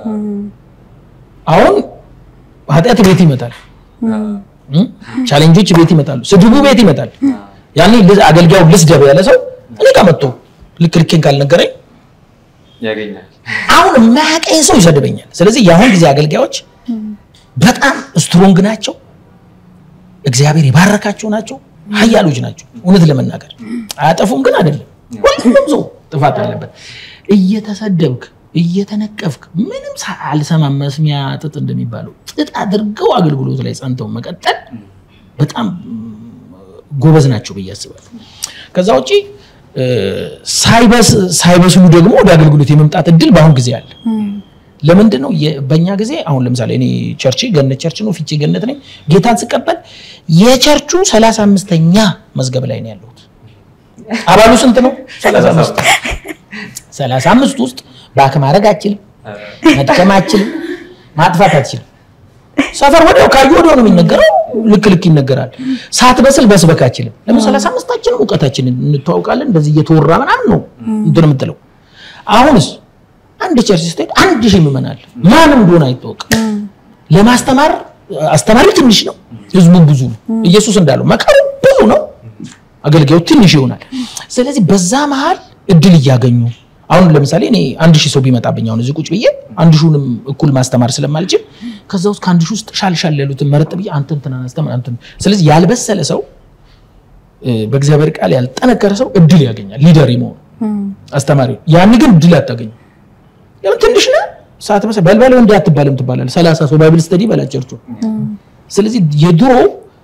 አሁን ኃጢአት ቤት ይመጣል እም? ቻሌንጆች ቤት ይመጣሉ ስድቡ ቤት ይመጣል ያኔ ልዝ- አገልጋዩ ልስደብ ያለ ሰው እኔ ጋር መጥቶ ልክ ልኬን ካልነገረኝ ያገኛል። አሁን የማያውቀኝ ሰው ይሰድበኛል። ስለዚህ የአሁን ጊዜ አገልጋዮች በጣም ስትሮንግ ናቸው፣ እግዚአብሔር የባረካቸው ናቸው፣ ሀያሎች ናቸው። እውነት ለመናገር አያጠፉም ግን አይደለም። ሁሉም ሰው ጥፋት አለበት። እየተሰደብክ እየተነቀፍክ ምንም ሳ- አልሰማም መስሚያ ጥጥ እንደሚባለው ጥጥ አድርገው አገልግሎት ላይ ጸንተው መቀጠል በጣም ጎበዝ ናቸው ብዬ አስባለሁ። ከዛ ውጪ እ፣ ሳይበስ- ሳይበስሉ ደግሞ ወደ አገልግሎት የመምጣት እድል በአሁን ጊዜ አለ። ለምንድን ነው የ- በእኛ ጊዜ አሁን ለምሳሌ እኔ ቸርች ገነት ቸርች ነው ፊቼ ገነት ነኝ ጌታን ስቀበል የቸርቹ ሰላሳ አምስተኛ መዝገብ ላይ ነው ያለሁት አባሉ ስንት ነው ሰላሳ አምስት ሰላሳ አምስት ውስጥ ባክ ማድረግ አችልም መጥቀም አችልም ማጥፋት አትችልም ሰፈር ወዲያው ካዩ ወዲያው ነው የሚነገረው ልክ ልክ ይነገራል። ሳትበስል መስበክ አችልም። ለምን ሰላሳ አምስታችንም እውቀታችንን እንተዋውቃለን። እንደዚህ እየተወራ ምናምን ነው እንትን የምትለው። አሁንስ አንድ ቸርች ስትሄድ አንድ ሺህ ምዕመን አለ። ማንም እንደሆነ አይታወቅም። ለማስተማር አስተማሪ ትንሽ ነው፣ ህዝቡ ብዙ ነው። ኢየሱስ እንዳለው መከሩ ብዙ ነው፣ አገልጋዩ ትንሽ ይሆናል። ስለዚህ በዛ መሀል እድል እያገኙ አሁን ለምሳሌ እኔ አንድ ሺህ ሰው ቢመጣብኝ አሁን እዚህ ቁጭ ብዬ አንድ ሺሁንም እኩል ማስተማር ስለማልችል ከዛ ውስጥ ከአንድ ሺህ ውስጥ ሻልሻል ያሉትን መረጥ ብዬ አንተ እንትን አስተምር አንተ ስለዚህ ያልበሰለ ሰው በእግዚአብሔር ቃል ያልጠነከረ ሰው እድል ያገኛል ሊደር መሆኑ አስተማሪ ያን ግን እድል አታገኙ ለምን ትንሽ ነህ ሰዓት መሰ በልበለው እንዲህ አትባልም ትባላለህ ሰላሳ ሰው ባይብል ስተዲ በላቸርቹ ስለዚህ የድሮ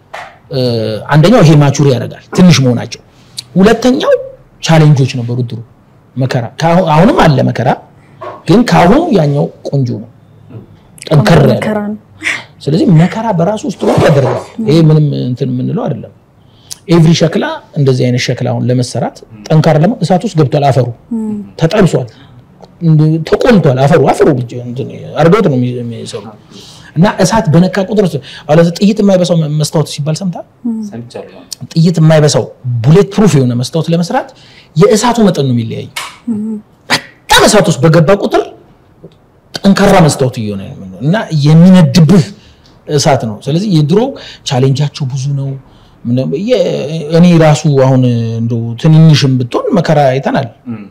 አንደኛው ይሄ ማቹሪ ያደርጋል ትንሽ መሆናቸው ሁለተኛው ቻሌንጆች ነበሩ ድሮ መከራ አሁንም አለ መከራ ግን ከአሁኑ ያኛው ቆንጆ ነው ጠንከር ያለ ስለዚህ መከራ በራሱ ውስጥ ሆኖ ያደርጋል ይሄ ምንም እንትን የምንለው አይደለም ኤቭሪ ሸክላ እንደዚህ አይነት ሸክላ አሁን ለመሰራት ጠንካራ ለማ እሳት ውስጥ ገብቷል አፈሩ ተጠብሷል ተቆልቷል አፈሩ አፈሩ አርገውት ነው የሚሰሩ እና እሳት በነካ ቁጥር ጥይት የማይበሳው መስታወት ሲባል ሰምታ ጥይት የማይበሳው ቡሌት ፕሩፍ የሆነ መስታወት ለመስራት የእሳቱ መጠን ነው የሚለያዩ በጣም እሳት ውስጥ በገባ ቁጥር ጠንካራ መስታወት እየሆነ እና የሚነድብህ እሳት ነው ስለዚህ የድሮ ቻሌንጃቸው ብዙ ነው እኔ ራሱ አሁን እንደው ትንንሽም ብትሆን መከራ አይተናል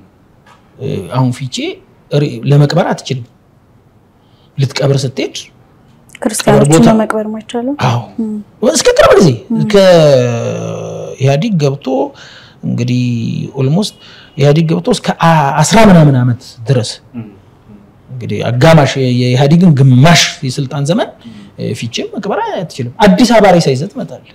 አሁን ፊቼ ለመቅበር አትችልም ልትቀብር ስትሄድ ክርስቲያኖችን ለመቅበር ማይቻለው አዎ እስከ ቅርብ ጊዜ ከኢህአዲግ ገብቶ እንግዲህ ኦልሞስት ኢህአዲግ ገብቶ እስከ አስራ ምናምን ዓመት ድረስ እንግዲህ አጋማሽ የኢህአዲግን ግማሽ የስልጣን ዘመን ፊቼም መቅበር አትችልም አዲስ አበባ ሬሳ ይዘህ ትመጣለህ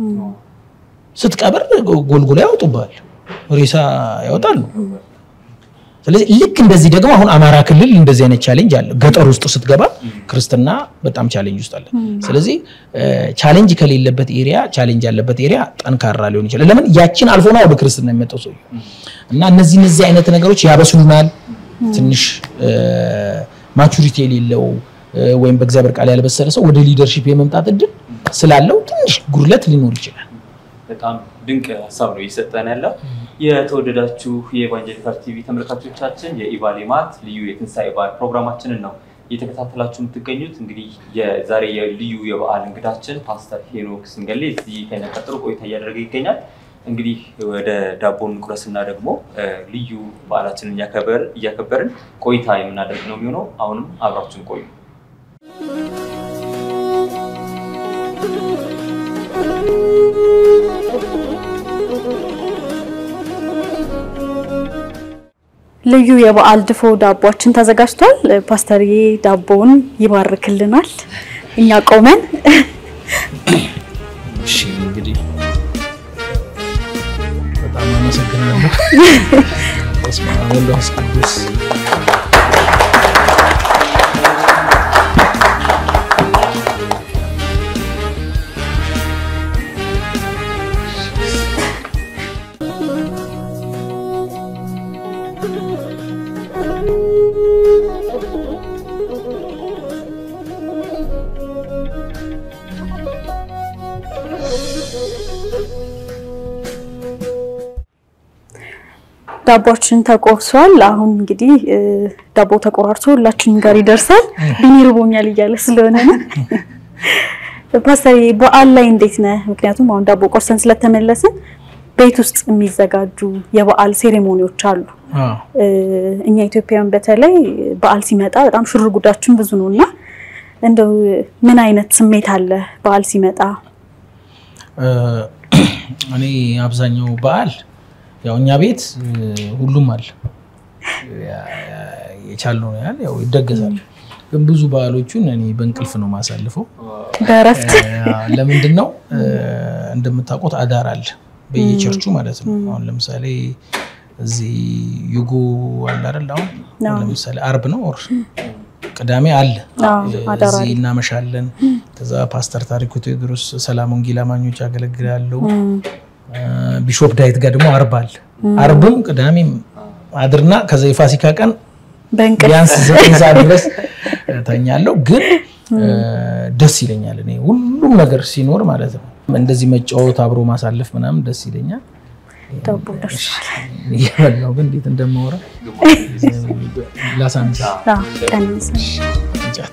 ስትቀብር ጎልጎላ ያወጡብሃል ሬሳ ያወጣሉ ስለዚህ ልክ እንደዚህ ደግሞ አሁን አማራ ክልል እንደዚህ አይነት ቻሌንጅ አለ ገጠር ውስጥ ስትገባ ክርስትና በጣም ቻሌንጅ ውስጥ አለ ስለዚህ ቻሌንጅ ከሌለበት ኤሪያ ቻሌንጅ ያለበት ኤሪያ ጠንካራ ሊሆን ይችላል ለምን ያችን አልፎ ነው ወደ ክርስትና የሚመጣው ሰው እና እነዚህ እነዚህ አይነት ነገሮች ያበስሉናል ትንሽ ማቹሪቲ የሌለው ወይም በእግዚአብሔር ቃል ያልበሰለ ሰው ወደ ሊደርሺፕ የመምጣት እድል ስላለው ትንሽ ጉድለት ሊኖር ይችላል በጣም ድንቅ ሀሳብ ነው እየሰጠን ያለው። የተወደዳችሁ የኢቫንጀሊካል ቲቪ ተመልካቾቻችን የኢቫሌማት ልዩ የትንሣኤ በዓል ፕሮግራማችንን ነው እየተከታተላችሁ የምትገኙት። እንግዲህ የዛሬ የልዩ የበዓል እንግዳችን ፓስተር ሄኖክ ስንገሌ እዚህ ከእኛ ቀጥሎ ቆይታ እያደረገ ይገኛል። እንግዲህ ወደ ዳቦ እንቁረስና ደግሞ ልዩ በዓላችንን እያከበርን ቆይታ የምናደርግ ነው የሚሆነው። አሁንም አብራችን ቆዩ። ልዩ የበዓል ድፎ ዳቦችን ተዘጋጅቷል። ፓስተርዬ ዳቦውን ይባርክልናል። እኛ ቆመን እሺ እንግዲህ በጣም አመሰግናለሁ። በስመ አብ ወወልድ ወመንፈስ ቅዱስ ዳቦችን ተቆርሷል። አሁን እንግዲህ ዳቦ ተቆራርሶ ሁላችንም ጋር ይደርሳል። ቢኒ ርቦኛል እያለ ስለሆነ ነው። ፓስተር በዓል ላይ እንዴት ነህ? ምክንያቱም አሁን ዳቦ ቆርሰን ስለተመለስን ቤት ውስጥ የሚዘጋጁ የበዓል ሴሬሞኒዎች አሉ። እኛ ኢትዮጵያውያን በተለይ በዓል ሲመጣ በጣም ሽር ጉዳችን ብዙ ነው እና እንደው ምን አይነት ስሜት አለ በዓል ሲመጣ? እኔ አብዛኛው በዓል ያው እኛ ቤት ሁሉም አለ የቻልነው ያህል ያው ይደገሳል። ግን ብዙ በዓሎቹን እኔ በእንቅልፍ ነው ማሳልፈው። በእረፍት ለምንድን ነው እንደምታውቁት አዳር አለ በየቸርቹ ማለት ነው። አሁን ለምሳሌ እዚህ ዩጎ አለ አይደል? አሁን ለምሳሌ አርብ ነው ኦር ቅዳሜ አለ እዚህ እናመሻለን። ከዛ ፓስተር ታሪኩ ቴዎድሮስ ሰላም ወንጌል አማኞች ያገለግላሉ። ቢሾፕ ዳዊት ጋር ደግሞ አርብ አለ። አርብም ቅዳሜም አድርና ከዛ የፋሲካ ቀን ቢያንስ ዘጠኝ ሰዓት ድረስ ተኛለሁ። ግን ደስ ይለኛል። እኔ ሁሉም ነገር ሲኖር ማለት ነው እንደዚህ መጫወት አብሮ ማሳለፍ ምናምን ደስ ይለኛል። ዳቦ ደርሷል። እየበላሁ ግን እንዴት እንደማወራ ላሳንስ አዎ፣ ቀንስ። እንጨት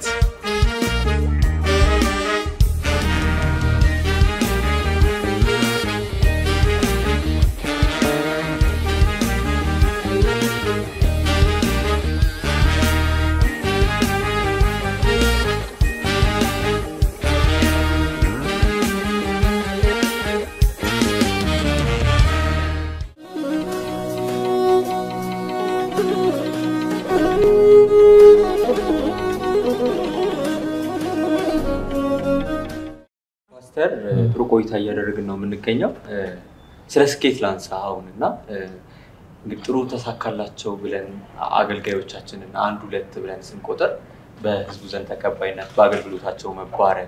ፓስተር ጥሩ ቆይታ እያደረግን ነው የምንገኘው። ስለ ስኬት ላንሳ አሁን እና እንግዲህ ጥሩ ተሳካላቸው ብለን አገልጋዮቻችንን አንድ ሁለት ብለን ስንቆጥር በህዝቡ ዘንድ ተቀባይነት በአገልግሎታቸው መባረክ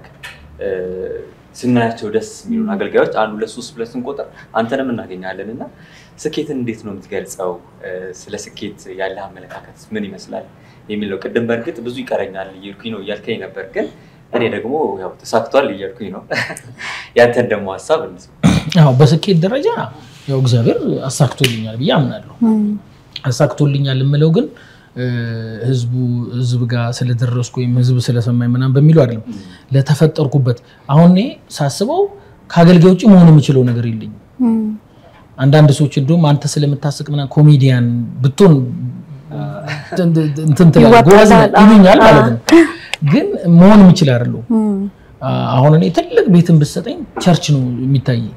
ስናያቸው ደስ የሚሉን አገልጋዮች አንድ ሁለት ሶስት ብለን ስንቆጥር አንተንም እናገኛለን እና ስኬትን እንዴት ነው የምትገልጸው? ስለ ስኬት ያለህ አመለካከት ምን ይመስላል የሚል ነው። ቅድም በእርግጥ ብዙ ይቀረኛል እያልኩኝ ነው እያልከኝ ነበር፣ ግን እኔ ደግሞ ያው ተሳክቷል እያልኩኝ ነው። ያንተን ደግሞ ሀሳብ እንስማ። አዎ በስኬት ደረጃ ያው እግዚአብሔር አሳክቶልኛል ብዬ አምናለሁ። አሳክቶልኛል የምለው ግን ህዝቡ ህዝብ ጋር ስለደረስኩ ወይም ህዝብ ስለሰማኝ ምናምን በሚለው አይደለም። ለተፈጠርኩበት አሁን እኔ ሳስበው ከአገልጋይ ውጭ መሆን የምችለው ነገር የለኝም። አንዳንድ ሰዎች እንደውም አንተ ስለምታስቅ ምናምን ኮሜዲያን ብትሆን እንትን ትላለህ ጎበዝ ነህ ይሉኛል ማለት ነው። ግን መሆን የምችል አይደለሁም። አሁን እኔ ትልቅ ቤትን ብትሰጠኝ ቸርች ነው የሚታየኝ።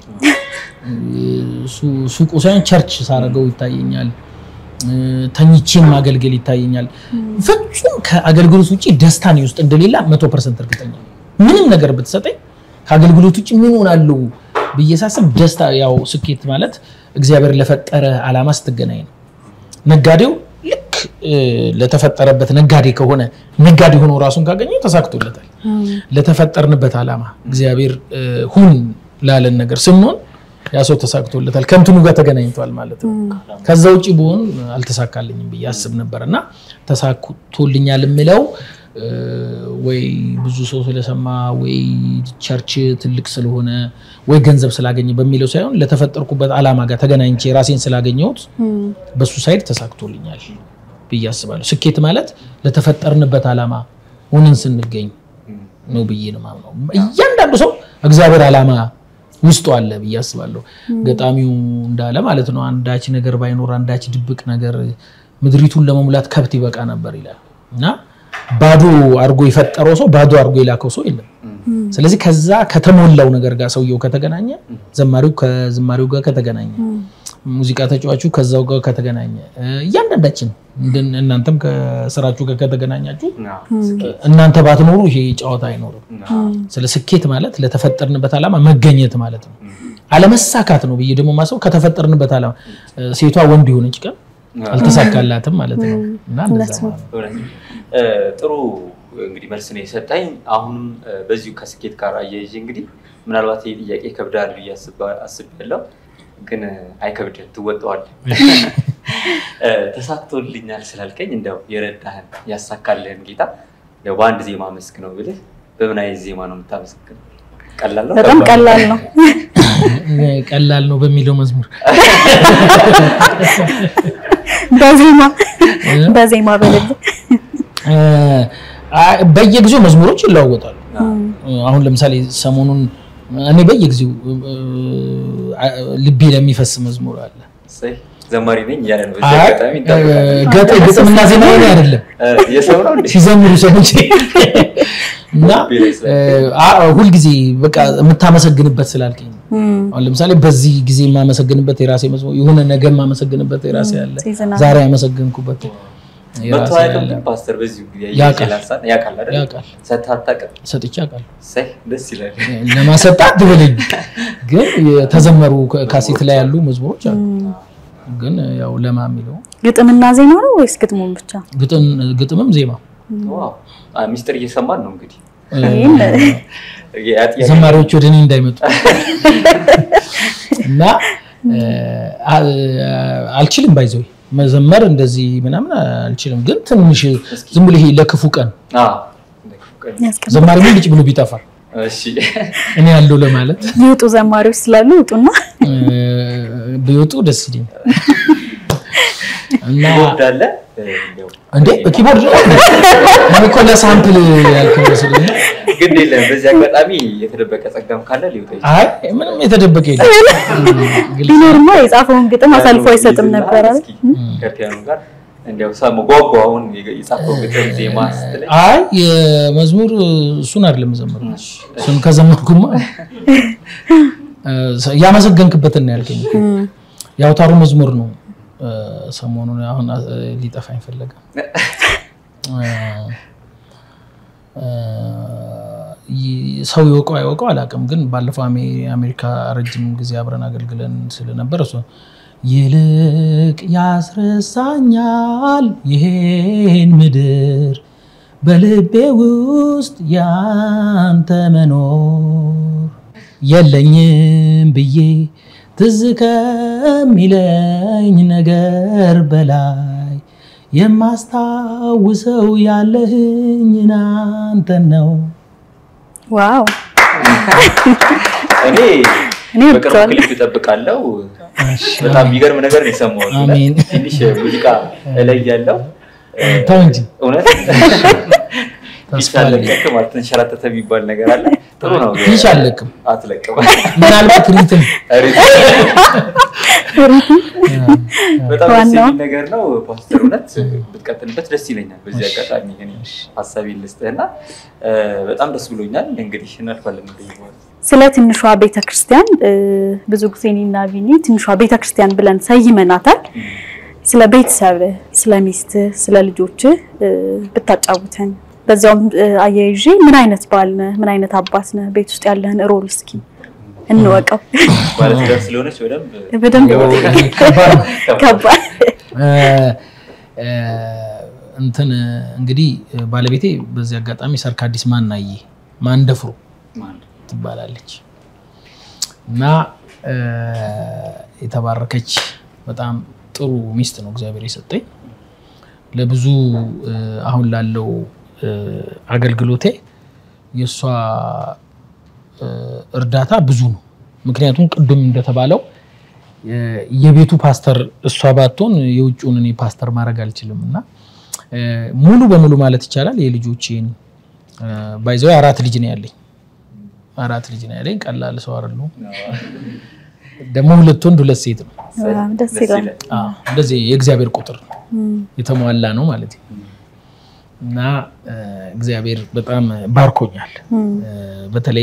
ሱቁ ሳይሆን ቸርች ሳረገው ይታየኛል። ተኝቼም ማገልገል ይታየኛል። ፍጹም ከአገልግሎት ውጭ ደስታ እኔ ውስጥ እንደሌላ መቶ ፐርሰንት እርግጠኛ ነኝ። ምንም ነገር ብትሰጠኝ ከአገልግሎት ውጭ ምን ሆናለሁ ብዬ ሳስብ ደስታ፣ ያው ስኬት ማለት እግዚአብሔር ለፈጠረ ዓላማ ስትገናኝ ነው። ነጋዴው ልክ ለተፈጠረበት ነጋዴ ከሆነ ነጋዴ ሆኖ ራሱን ካገኘው ተሳክቶለታል። ለተፈጠርንበት ዓላማ እግዚአብሔር ሁን ላለን ነገር ስንሆን ያ ሰው ተሳክቶለታል። ከእንትኑ ጋር ተገናኝቷል ማለት ነው። ከዛ ውጭ ብሆን አልተሳካልኝም ብዬ አስብ ነበር እና ተሳክቶልኛል የምለው ወይ ብዙ ሰው ስለሰማ ወይ ቸርች ትልቅ ስለሆነ ወይ ገንዘብ ስላገኘ በሚለው ሳይሆን ለተፈጠርኩበት ዓላማ ጋር ተገናኝቼ ራሴን ስላገኘሁት በሱ ሳይድ ተሳክቶልኛል ብዬ አስባለሁ። ስኬት ማለት ለተፈጠርንበት ዓላማ ሆነን ስንገኝ ነው ብዬ ነው የማምነው። እያንዳንዱ ሰው እግዚአብሔር ዓላማ ውስጡ አለ ብዬ አስባለሁ። ገጣሚው እንዳለ ማለት ነው አንዳች ነገር ባይኖር አንዳች ድብቅ ነገር ምድሪቱን ለመሙላት ከብት ይበቃ ነበር ይላል እና ባዶ አድርጎ የፈጠረው ሰው ባዶ አድርጎ የላከው ሰው የለም። ስለዚህ ከዛ ከተሞላው ነገር ጋር ሰውየው ከተገናኘ፣ ዘማሪው ከዝማሪው ጋር ከተገናኘ፣ ሙዚቃ ተጫዋቹ ከዛው ጋር ከተገናኘ፣ እያንዳንዳችን እናንተም ከስራችሁ ጋር ከተገናኛችሁ እናንተ ባትኖሩ ይሄ ጨዋታ አይኖርም። ስለ ስኬት ማለት ለተፈጠርንበት ዓላማ መገኘት ማለት ነው። አለመሳካት ነው ብዬ ደግሞ ማሰብ ከተፈጠርንበት ዓላማ ሴቷ ወንድ የሆነች ቀን አልተሳካላትም ማለት ነው እና እንደዛ ማለት ነው። ጥሩ እንግዲህ መልስ ነው የሰጠኝ። አሁንም በዚሁ ከስኬት ጋር አያይዤ እንግዲህ ምናልባት ይህ ጥያቄ ከብዳል ብዬ አስቤያለሁ፣ ግን አይከብድም፣ ትወጣዋለህ። ተሳክቶልኛል ስላልከኝ እንደው የረዳህን ያሳካልህን ጌታ በአንድ ዜማ አመስግነው ብልህ በምን አይነት ዜማ ነው የምታመሰግነው? ቀላል ነው? በጣም ቀላል ነው። ቀላል ነው በሚለው መዝሙር በዜማ በዜማ በልብ በየጊዜው መዝሙሮች ይለዋወጣሉ። አሁን ለምሳሌ ሰሞኑን እኔ በየጊዜው ልቤ ለሚፈስ መዝሙር አለ። ዘማሪ ነኝ እያለ ነው። ግጥምና ዜማ ሆነ አይደለም ሲዘምሩ ሰዎች እና ሁልጊዜ በቃ የምታመሰግንበት ስላልከኝ አሁን ለምሳሌ በዚህ ጊዜ የማመሰግንበት የራሴ መዝሙር የሆነ ነገ የማመሰግንበት የራሴ አለ። ዛሬ ያመሰግንኩበት ፓስተር በዚሁ ያውቃል ሰጥቼ ሰጥቼ አውቃለሁ። ደስ ይላል። ለማሰጣት ትበለኝ ግን የተዘመሩ ካሴት ላይ ያሉ መዝሙሮች አሉ። ግን ያው ለማ የሚለው ግጥምና ዜማ ነው ወይስ ግጥሙን ብቻ? ግጥምም ዜማ ሚስጥር እየሰማን ነው እንግዲህ ዘማሪዎች ወደ እኔ እንዳይመጡ እና አልችልም ባይዘው መዘመር እንደዚህ ምናምን አልችልም። ግን ትንሽ ዝም ብሎ ይሄ ለክፉ ቀን ያስቀምጥ። ዘማሪ ምን ልጭ ብሎ ቢጠፋ እሺ እኔ ያለው ለማለት ይውጡ ዘማሪዎች ስላሉ ውጡና እ፣ ቢወጡ ደስ ይለኝ እና ቦርድ አለ እ፣ እንደው እንዴ በኪቦርድ ነው እኔ እኮ ለሳምፕል ያልከው መስሎኝ ነው። ግድ የለም። በዚህ አጋጣሚ የተደበቀ ጸጋም ካለ ሊወጣ ይችላል። አይ ምንም የተደበቀ የለም ግልጽ ቢኖርማ የጻፈውን ግጥም አሳልፎ አይሰጥም ይዝና ነበር አይደል? እስኪ ከፒያኖ ጋር እንዲያው ሰሙ ጓጓ አሁን የጻፈው ግጥም ዜማ ስትለኝ አይ የመዝሙር እሱን አይደለም ዘመር እሱን ከዘመርኩማ እ፣ ያመሰገንክበትን ነው ያልከኝ የአውታሩ መዝሙር ነው እ፣ ሰሞኑን አሁን እ፣ ሊጠፋኝ ፈለገ እ፣ እ፣ ይ- ሰው ይወቀው አይወቀው አላውቅም፣ ግን ባለፈው አሜ- አሜሪካ ረጅም ጊዜ አብረን አገልግለን ስለነበር እሱ ይልቅ ያስረሳኛል ይሄን ምድር በልቤ ውስጥ ያንተ መኖር የለኝም ብዬ ትዝ ከሚለኝ ነገር በላይ የማስታውሰው ያለህኝ አንተን ነው። ዋው እኔ እኔ በቅርቡ ወድጄዋለሁ። ክሊፕ እጠብቃለሁ። በጣም የሚገርም ነገር ነው የሰማሁት። እውነት አሜን። ትንሽ ሙዚቃ ላይ ያለው ተው እንጂ እውነት ተስፋ ፊት አለኝ። አለቀቅ ማለት ተንሸራተተ የሚባል ነገር አለ። ጥሩ ነው። ፊሽ አለቅም። አትለቅም። ምናልባት ሪትም በጣም ደስ ዋናው- የሚል ነገር ነው ፓስተር። እውነት ብትቀጥልበት ደስ ይለኛል። በዚህ አጋጣሚ እኔ ሀሳቤን ልስጥህና እ፣ በጣም ደስ ብሎኛል። እንግዲህ እናልፋለን ወደ ይሆናል ስለ ትንሿ ቤተክርስቲያን እ፣ ብዙ ጊዜ እኔና ቢኒ ትንሿ ቤተክርስቲያን ብለን ሰይመናታል። ስለ ቤተሰብህ፣ ስለ ሚስትህ፣ ስለ ልጆችህ እ፣ ብታጫውተን በዚያውም እ፣ አያይዤ ምን አይነት ባል ነህ፣ ምን አይነት አባት ነህ፣ ቤት ውስጥ ያለህን ሮል እስኪ እንወቀው። ባለትዳር ስለሆነች በደንብ በደንብ ከባድ ነው። ከባድ እ፣ እ፣ እንትን እንግዲህ ባለቤቴ በዚህ አጋጣሚ ሰርካዲስ ማናዬ ማንደፍሮ ማለት ትባላለች እና እ፣ የተባረከች በጣም ጥሩ ሚስት ነው እግዚአብሔር የሰጠኝ። ለብዙ እ፣ አሁን ላለው እ፣ አገልግሎቴ የእሷ እ፣ እርዳታ ብዙ ነው። ምክንያቱም ቅድም እንደተባለው እ፣ የቤቱ ፓስተር እሷ ባትሆን የውጭውን እኔ ፓስተር ማድረግ አልችልም እና እ፣ ሙሉ በሙሉ ማለት ይቻላል የልጆቼን ባይዘው አራት ልጅ ነው ያለኝ አራት ልጅ ነው ያለኝ። ቀላል ሰው አይደለሁም። ደግሞ ሁለት ወንድ ሁለት ሴት ነው። በጣም ደስ ደስ ይላል። ይላል። አዎ፣ እንደዚህ የእግዚአብሔር ቁጥር ነው እም፣ የተሟላ ነው ማለት ነው። እና እ፣ እግዚአብሔር በጣም ባርኮኛል። እም፣ እ፣ በተለይ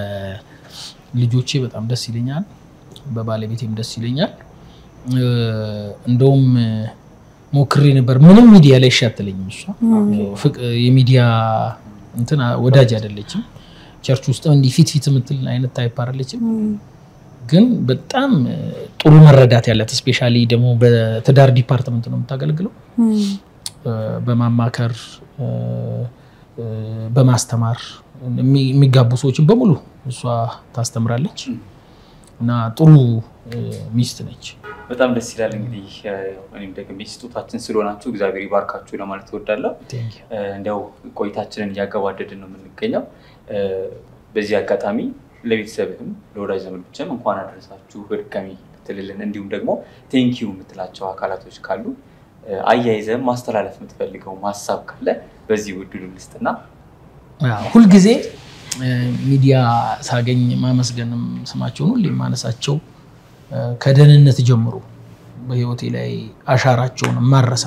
በልጆቼ በጣም ደስ ይለኛል፣ በባለቤቴም ደስ ይለኛል። እ፣ እንደውም እ፣ ሞክሬ ነበር። ምንም ሚዲያ ላይ እሺ አትለኝም እሷ ፍቅ- የሚዲያ እንትን ወዳጅ አይደለችም። ቸርች ውስጥ እንዲህ ፊት ፊት የምትል አይነት ታይፕ አይደለችም። እም፣ ግን በጣም እ፣ ጥሩ መረዳት ያላት ስፔሻሊ ደግሞ በትዳር ዲፓርትመንት ነው የምታገለግለው። እም፣ እ፣ በማማከር እ፣ እ፣ በማስተማር የሚ- የሚጋቡ ሰዎችን በሙሉ እሷ ታስተምራለች እና ጥሩ እ፣ ሚስት ነች። በጣም ደስ ይላል። እንግዲህ እ፣ እኔም ደግሜ ስጦታችን ስለሆናችሁ እግዚአብሔር ይባርካችሁ ለማለት እወዳለሁ። Thank you. እ፣ እንዲያው ቆይታችንን እያገባደድን ነው የምንገኘው። እ፣ በዚህ አጋጣሚ ለቤተሰብህም ለወዳጅ ዘመዶችም እንኳን አደረሳችሁ በድጋሚ ትልልን፣ እንዲሁም ደግሞ ቴንኪዩ የምትላቸው አካላቶች ካሉ እ፣ አያይዘህም ማስተላለፍ የምትፈልገው ሀሳብ ካለ በዚህ ውድሉ ልስጥና አዎ፣ ሁልጊዜ እ፣ ሚዲያ ሳገኝ ማመስገንም ስማቸውን ሁሌ የማነሳቸው እ፣ ከደህንነት ጀምሮ በህይወቴ ላይ አሻራቸውን ማረሳ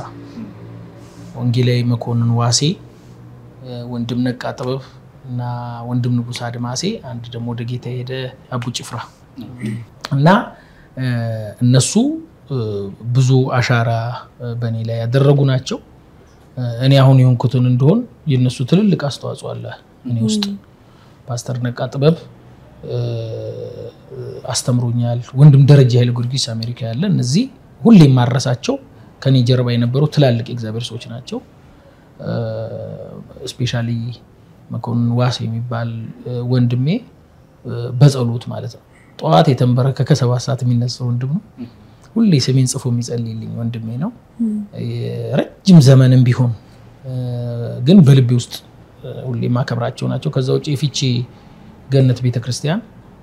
ወንጌላዊ መኮንን ዋሴ፣ እ፣ ወንድም ነቃ ጥበብ እና ወንድም ንጉስ አድማሴ፣ አንድ ደግሞ ወደ ጌታ የሄደ አቡ ጭፍራ እና እ፣ እነሱ እ፣ ብዙ አሻራ እ፣ በእኔ ላይ ያደረጉ ናቸው። እ፣ እኔ አሁን የሆንኩትን እንደሆን የእነሱ ትልልቅ አስተዋጽኦ አለ እኔ ውስጥ። ፓስተር ነቃ ጥበብ እ፣ አስተምሮኛል። ወንድም ደረጃ ኃይለ ጊዮርጊስ አሜሪካ ያለ እነዚህ ሁሌ የማረሳቸው ከኔ ጀርባ የነበሩ ትላልቅ የእግዚአብሔር ሰዎች ናቸው። ስፔሻሊ መኮንን ዋስ የሚባል እ፣ ወንድሜ እ፣ በጸሎት ማለት ነው ጠዋት የተንበረከከ ሰባት ሰዓት የሚነሳ ወንድም ነው። ሁሌ ስሜን ጽፎ የሚጸልይልኝ ወንድሜ ነው። ረጅም ዘመንም ቢሆን እ፣ ግን በልቤ ውስጥ ሁሌ የማከብራቸው ናቸው። ከዛ ውጭ የፊቼ ገነት ቤተክርስቲያን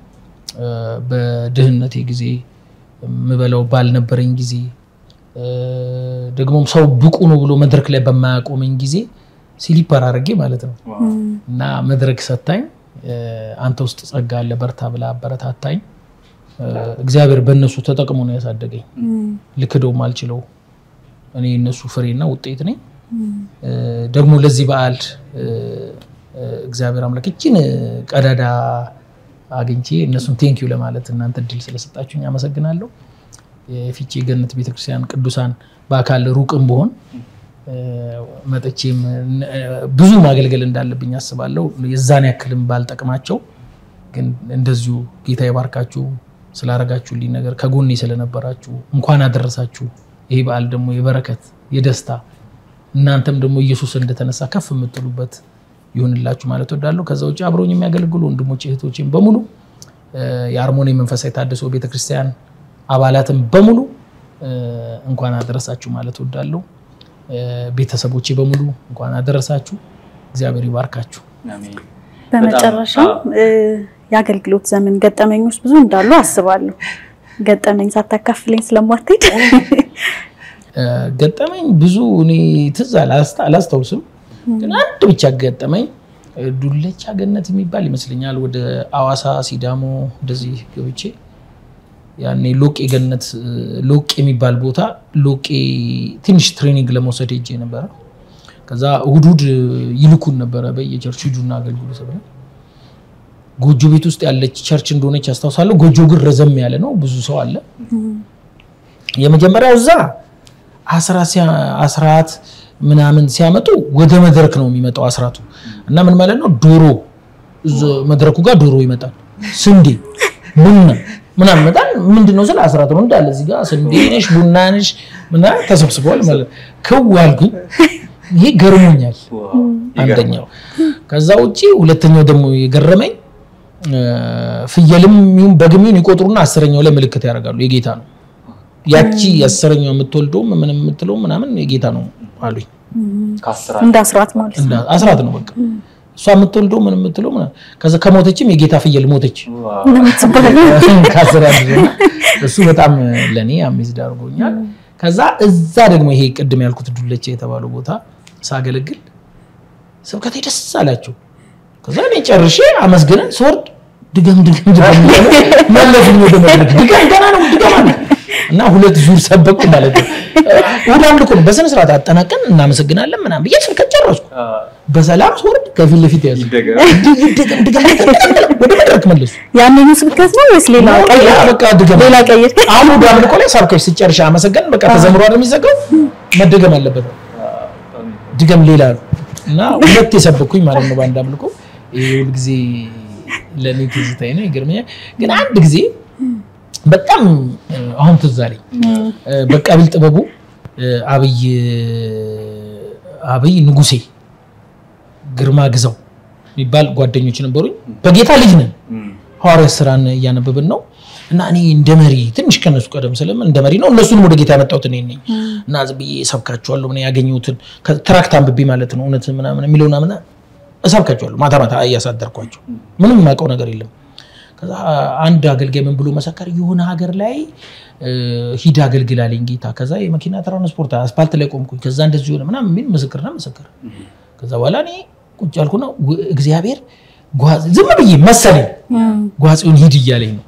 በድህነቴ ጊዜ የምበላው ባልነበረኝ ጊዜ ደግሞም ሰው ብቁ ነው ብሎ መድረክ ላይ በማያቆመኝ ጊዜ ሲሊፐር አድርጌ ማለት ነው እና መድረክ ሰታኝ አንተ ውስጥ ጸጋ አለ በርታ ብላ አበረታታኝ። እግዚአብሔር በእነሱ ተጠቅሞ ነው ያሳደገኝ። ልክደውም አልችለው። እኔ እነሱ ፍሬና ውጤት ነኝ። ደግሞ ለዚህ በዓል እግዚአብሔር አምላክ እችን ቀዳዳ አግኝቼ እነሱን ቴንኪዩ ለማለት እናንተ እድል ስለሰጣችሁኝ አመሰግናለሁ። የፊቼ ገነት ቤተክርስቲያን ቅዱሳን በአካል ሩቅም በሆን መጥቼም ብዙ ማገልገል እንዳለብኝ አስባለሁ። የዛን ያክልም ባልጠቅማቸው ግን እንደዚሁ ጌታ ይባርካችሁ ስላረጋችሁልኝ ነገር ከጎኔ ስለነበራችሁ እንኳን አደረሳችሁ። ይሄ በዓል ደግሞ የበረከት የደስታ እናንተም ደግሞ ኢየሱስ እንደተነሳ ከፍ የምትሉበት ይሁንላችሁ ማለት ወዳለሁ። ከዛ ውጭ አብረውኝ የሚያገለግሉ ወንድሞች እህቶችም በሙሉ የአርሞኒ መንፈሳዊ ታድሶ ቤተክርስቲያን አባላትም በሙሉ እንኳን አደረሳችሁ ማለት ወዳለሁ። ቤተሰቦቼ በሙሉ እንኳን አደረሳችሁ። እግዚአብሔር ይባርካችሁ። በመጨረሻም የአገልግሎት ዘመን ገጠመኞች ብዙ እንዳሉ አስባለሁ። ገጠመኝ ሳታካፍለኝ ስለማትሄድ ገጠመኝ ብዙ እኔ ትዝ አላስታውስም፣ ግን አንድ ብቻ ገጠመኝ ዱለቻ ገነት የሚባል ይመስለኛል። ወደ አዋሳ ሲዳሞ እንደዚህ ገብቼ ያኔ ሎቄ ገነት ሎቄ የሚባል ቦታ ሎቄ ትንሽ ትሬኒንግ ለመውሰድ ሄጄ ነበረ። ከዛ እሑድ እሑድ ይልኩን ነበረ በየቸርች ሂዱና አገልግሉ ተብለን ጎጆ ቤት ውስጥ ያለች ቸርች እንደሆነች ያስታውሳለሁ። ጎጆ ግን ረዘም ያለ ነው፣ ብዙ ሰው አለ። የመጀመሪያው እዛ አስራት ምናምን ሲያመጡ ወደ መድረክ ነው የሚመጣው አስራቱ እና ምን ማለት ነው ዶሮ መድረኩ ጋር ዶሮ ይመጣል፣ ስንዴ፣ ቡና ምናምን ይመጣል። ምንድን ነው ስለ አስራት ነው እንዳለ እዚህ ጋር ስንዴ ነሽ ቡና ነሽ ምናምን ተሰብስበዋል ማለት ክው አልኩኝ። ይሄ ገርሞኛል። አንደኛው ከዛ ውጭ ሁለተኛው ደግሞ የገረመኝ ፍየልም ይሁን በግም ይሁን ይቆጥሩና አስረኛው ላይ ምልክት ያደርጋሉ። የጌታ ነው ያቺ አስረኛው የምትወልደውም ምን የምትለው ምናምን የጌታ ነው አሉኝ። እንደ አስራት ማለት ነው። አስራት ነው በቃ እሷ የምትወልደው ምን የምትለው ከዛ ከሞተችም የጌታ ፍየል ሞተች ከአስራት እሱ በጣም ለእኔ አሜዝድ አድርጎኛል። ከዛ እዛ ደግሞ ይሄ ቅድም ያልኩት ዱለቻ የተባለው ቦታ ሳገለግል ስብከቴ ደስ አላቸው። ከዛ እኔ ጨርሼ አመስግነን ስወርድ ድገም ድገም ድገም መለሱኝ ወደ መድረክ ድገም ገና ነው ድገም አለ እና ሁለት ዙር ሰበኩ ማለት ነው። እሑድ አምልኮ ነው በስነ ስርዓት አጠናቀን እናመሰግናለን ምናምን ብዬ ስብከት ጨረስኩ። በሰላም ስወርድ ከፊት ለፊት ያዙ ድገም ድገም ወደ መድረክ መለሱ። ያንኑ ስብከት ነው ወይስ ሌላ ቀይር? በቃ ድገም ሌላ ቀይር። አሁን እሑድ አምልኮ ላይ ሰብከሽ ስጨርሽ አመሰገን በቃ ተዘምሮ አይደል የሚዘጋው መደገም አለበት ድገም ሌላ ነው እና ሁለት የሰበኩኝ ማለት ነው በአንድ አምልኮ። ይሄ ሁል ጊዜ ለእኔ ትዝታዬ ነው፣ ይገርመኛል። ግን አንድ ጊዜ በጣም አሁን ትዝ አለኝ። በቃቢል ጥበቡ አብይ አብይ ንጉሴ ግርማ ግዛው የሚባል ጓደኞች ነበሩኝ። በጌታ ልጅ ነን። ሐዋርያት ስራን እያነበብን ነው እና እኔ እንደ መሪ ትንሽ ከነሱ ቀደም ስለም እንደ መሪ ነው እነሱንም ወደ ጌታ ያመጣሁት እኔ ነኝ እና ዝም ብዬ እሰብካቸዋለሁ ምን ያገኘሁትን ትራክት አንብቤ ማለት ነው እውነት ምናምን የሚለውን ምና እሰብካቸዋለሁ ማታ ማታ እያሳደርኳቸው ምንም የማውቀው ነገር የለም ከዛ አንድ አገልጋይ ምን ብሎ መሰከር የሆነ ሀገር ላይ ሂድ አገልግል አለኝ ጌታ ከዛ የመኪና ትራንስፖርት አስፓልት ላይ ቆምኩኝ ከዛ እንደዚህ ሆነ ምናምን የሚል ምስክርና መሰከር ከዛ በኋላ እኔ ቁጭ ያልኩና እግዚአብሔር ዝም ብዬ መሰለኝ ጓጽዮን ሂድ እያለኝ ነው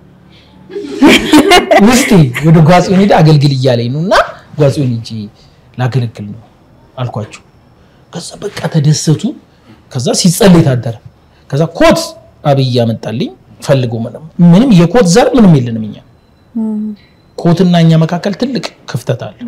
ውስጤ ወደ ጓጽዮን ሄደ አገልግል እያለኝ ነው እና ጓጽዮን ሂጂ ላገለግል ነው አልኳቸው። ከዛ በቃ ተደሰቱ። ከዛ ሲጸልይ ታደረ። ከዛ ኮት አብይ ያመጣልኝ ፈልጎ ምንም የኮት ዘር ምንም የለንም እኛ ኮትና እኛ መካከል ትልቅ ክፍተት አለ።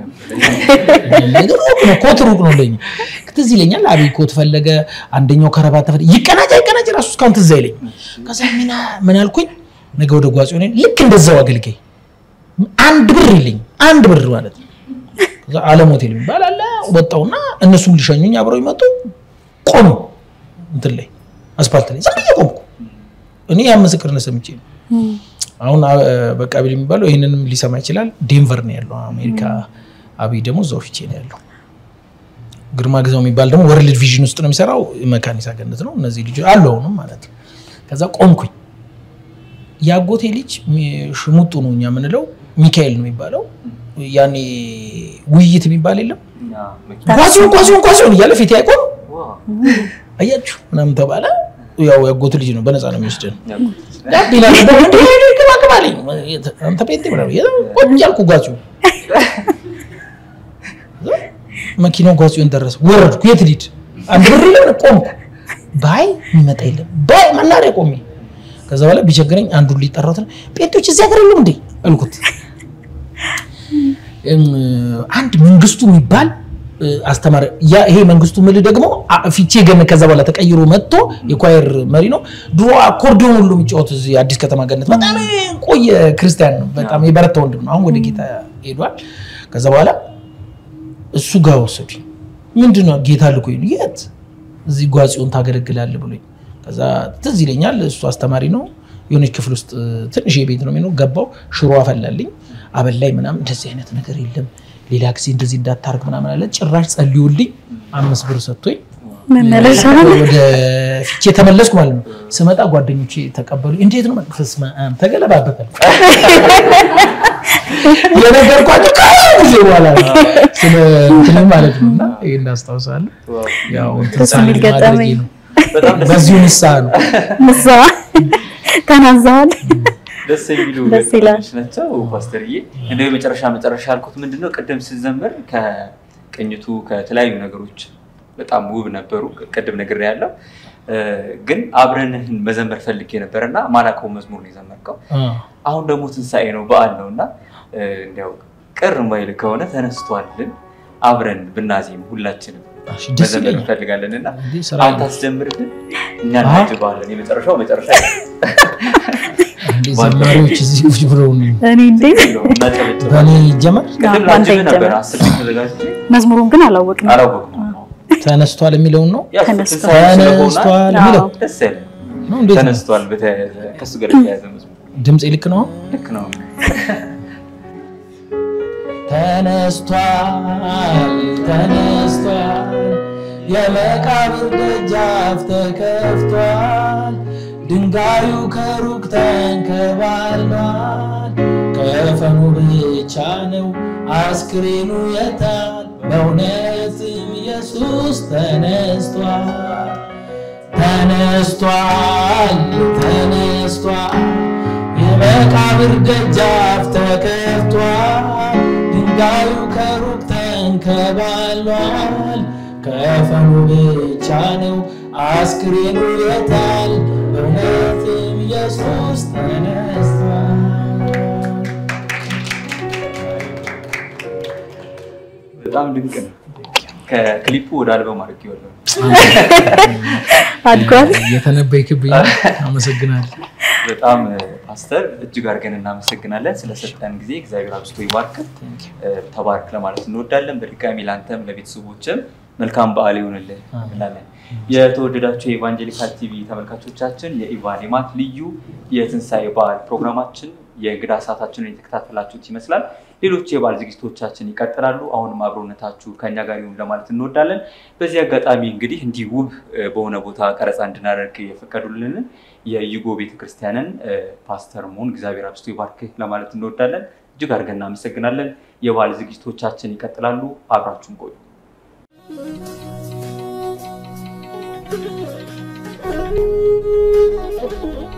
ኮት ሩቅ ነው ለኛ። ትዝ ይለኛል አብይ ኮት ፈለገ፣ አንደኛው ከረባት ተፈለገ። ይቀናጭ አይቀናጭ ራሱ እስካሁን ትዝ አይለኝ። ከዛ ምን አልኩኝ ነገ ወደ ጓጽዮን ልክ እንደዛው አገልጋይ አንድ ብር የለኝ አንድ ብር ማለት ነው። ከዛ አለም ሆቴል የሚባል አለ ወጣውና እነሱም ሊሸኙኝ አብረው ይመጡ ቆሙ እንትን ላይ አስፓልት ላይ ዝም ብዬ ቆምኩ። እኔ ያ ምስክርነት ሰምቼ ነው። አሁን በቃ ቢል የሚባለው ይህንንም ሊሰማ ይችላል። ዴንቨር ነው ያለው አሜሪካ። አብይ ደግሞ እዛው ፊቼ ነው ያለው። ግርማ ግዛው የሚባል ደግሞ ወርልድ ቪዥን ውስጥ ነው የሚሰራው። መካኒሳ ገነት ነው። እነዚህ ልጆች አሉ አሁንም ማለት ነው። ከዛ ቆምኩኝ። የአጎቴ ልጅ ሚ- ሽሙጡ ነው እኛ የምንለው ሚካኤል ነው የሚባለው። ያኔ ውይይት የሚባል የለም እኛ መኪና ኳሲሆን ኳሲሆን ኳሲሆን እያለ ፊት አይቆም ዋው፣ አያችሁ ምናምን ተባለ። ያው ያጎቱ ልጅ ነው በነፃ ነው የሚወስደን ያውቁት። ዳቢና ነበር እንደ ግባ ግባ አለኝ። አንተ ጴንጤ ምናምን እያለ ቁጭ አልኩ ጓዚዮ መኪናው ጓዚዮን ደረሰ። ወረድኩ። የት ልሂድ? አንድ ብር የለም ቆምኩ። ባይ የሚመጣ የለም ባይ መናሪያ ቆሜ ከዛ በኋላ ቢቸግረኝ አንዱን ሊጠራሁት ጴንጤዎች እዚህ ሀገር የሉም እንዴ አልኩት። እም፣ አንድ መንግስቱ የሚባል እ፣ አስተማሪ ያ ይሄ መንግስቱ ምል ደግሞ አ- ፊቼ ገነት ከዛ በኋላ ተቀይሮ መጥቶ የኳየር መሪ ነው። ድሮ አኮርዲዮን ሁሉ የሚጫወት እዚህ አዲስ ከተማ ገነት በጣም ቆየ ክርስቲያን ነው። በጣም የበረታ ወንድም ነው። አሁን ወደ ጌታ ሄዷል። ከዛ በኋላ እሱ ጋር ወሰዱኝ። ምንድን ነው ጌታ ልኮኝ ነው። የት እዚህ ጓጽዮን ታገለግላለህ ብሎኝ ከዛ ትዝ ይለኛል። እሱ አስተማሪ ነው። የሆነች ክፍል ውስጥ ትንሽ የቤት ነው የሚኖር። ገባው ሽሮ አፈላልኝ አበላኝ ምናምን። እንደዚህ አይነት ነገር የለም ሌላ ጊዜ እንደዚህ እንዳታርግ ምናምን አለ። ጭራሽ ጸልዩልኝ አምስት ብር ሰጥቶኝ መመለሻ ወደ ፊቼ ተመለስኩ ማለት ነው። ስመጣ ጓደኞቼ ተቀበሉ። እንዴት ነው በስመ አብ ተገለባበታል። የነገርኳቸው ከብዙ ጊዜ በኋላ ነው። ስለ እንትን ማለት ነው እና ይሄን እናስታውሳለን። ዋው፣ ያው እንትን ደስ የሚል ሳልል ማድረጌ ገጠመኝ። ነው። በጣም ደስ በዚሁ ንስሐ ነው። ምሳዋ ተናዘዋል። ደስ የሚሉ ደስ ይላል። ገጠመኞች ናቸው። ፓስተርዬ እንደው የመጨረሻ መጨረሻ ያልኩት ምንድነው ቅድም ስዘምር ከቅኝቱ ከተለያዩ ነገሮች በጣም ውብ ነበሩ። ቅድም ነግሬ ያለው ግን አብረንህን መዘመር ፈልጌ ነበር እና ማላውቀው መዝሙር ነው የዘመርከው። አ፣ አሁን ደግሞ ትንሣኤ ነው በዓል ነው እና እንዲያው ቅር ማይል ከሆነ ተነስቷልን አብረን ብናዜም ሁላችንም እሺ፣ ደስ መዘመር ይለኛል። እንፈልጋለን እና እንዴ ስራ አንተ አስጀምርልን እኛ አዎ። እናጅባለን። የመጨረሻው መጨረሻ እንዴ ዘማሪዎች እዚህ ቁጭ ብለው ነው። እኔ እንዴ እናጨበጭባለን። በእኔ ይጀመር ቅድም በአንተ ላጅብ ነበር ይጀምር። አስር ተዘጋጅቼ መዝሙሩን ግን አላወቅንም። አላወቅኩም። ተነስቷል የሚለውን ነው። ያው ተነስቷል። ትንሣኤ ስለሆነ ተነስቷል የሚለው አዎ። ደስ ያለ ነው። እንዴት ነው? ተነስቷል። በተያያዘ ከእሱ ጋር የተያያዘ መዝሙር ድምፅ ልክ ነው። ልክ ነው። ተነስቷል ተነስቷል፣ የመቃብር ደጃፍ ተከፍቷል፣ ድንጋዩ ከሩቅ ተንከባሏል። ከፈኑ ብቻ ነው አስክሬኑ የታል? በእውነትም ኢየሱስ ተነስቷል ተነስቷል ተነስቷል የመቃብር ደጃፍ ተከፍቷል ድንጋዩ ከሩቅ ተንከባሏል ከፈኑ ብቻ ነው አስክሬኑ የታል በእውነትም ኢየሱስ ተነስቷል በጣም ድንቅ ነው። ከክሊፑ ወደ አልበም አድርጌዋለሁ። አድጓል። እየተነበይክብኝ አመሰግናለሁ በጣም ፓስተር እጅግ አድርገን እናመሰግናለን ስለሰጠን ጊዜ። እግዚአብሔር አብዝቶ ይባርክ፣ ተባርክ ለማለት እንወዳለን። በድጋሚ ለአንተም ለቤተሰቦችም መልካም በዓል ይሆንልህ እንላለን። የተወደዳቸው የኢቫንጀሊካል ቲቪ ተመልካቾቻችን የኢቫን ሌማት ልዩ የትንሣኤ በዓል ፕሮግራማችን የእንግዳ ሰዓታችንን የተከታተላችሁት ይመስላል። ሌሎች የበዓል ዝግጅቶቻችን ይቀጥላሉ። አሁንም አብሮነታችሁ ከኛ ጋር ይሁን ለማለት እንወዳለን። በዚህ አጋጣሚ እንግዲህ እንዲህ ውብ እ፣ በሆነ ቦታ ቀረጻ እንድናደርግ የፈቀዱልንን የዩጎ ቤተክርስቲያንን እ፣ ፓስተር መሆን እግዚአብሔር አብዝቶ ይባርክህ ለማለት እንወዳለን። እጅግ አድርገን እናመሰግናለን። የበዓል ዝግጅቶቻችን ይቀጥላሉ። አብራችሁን ቆዩ። Thank you.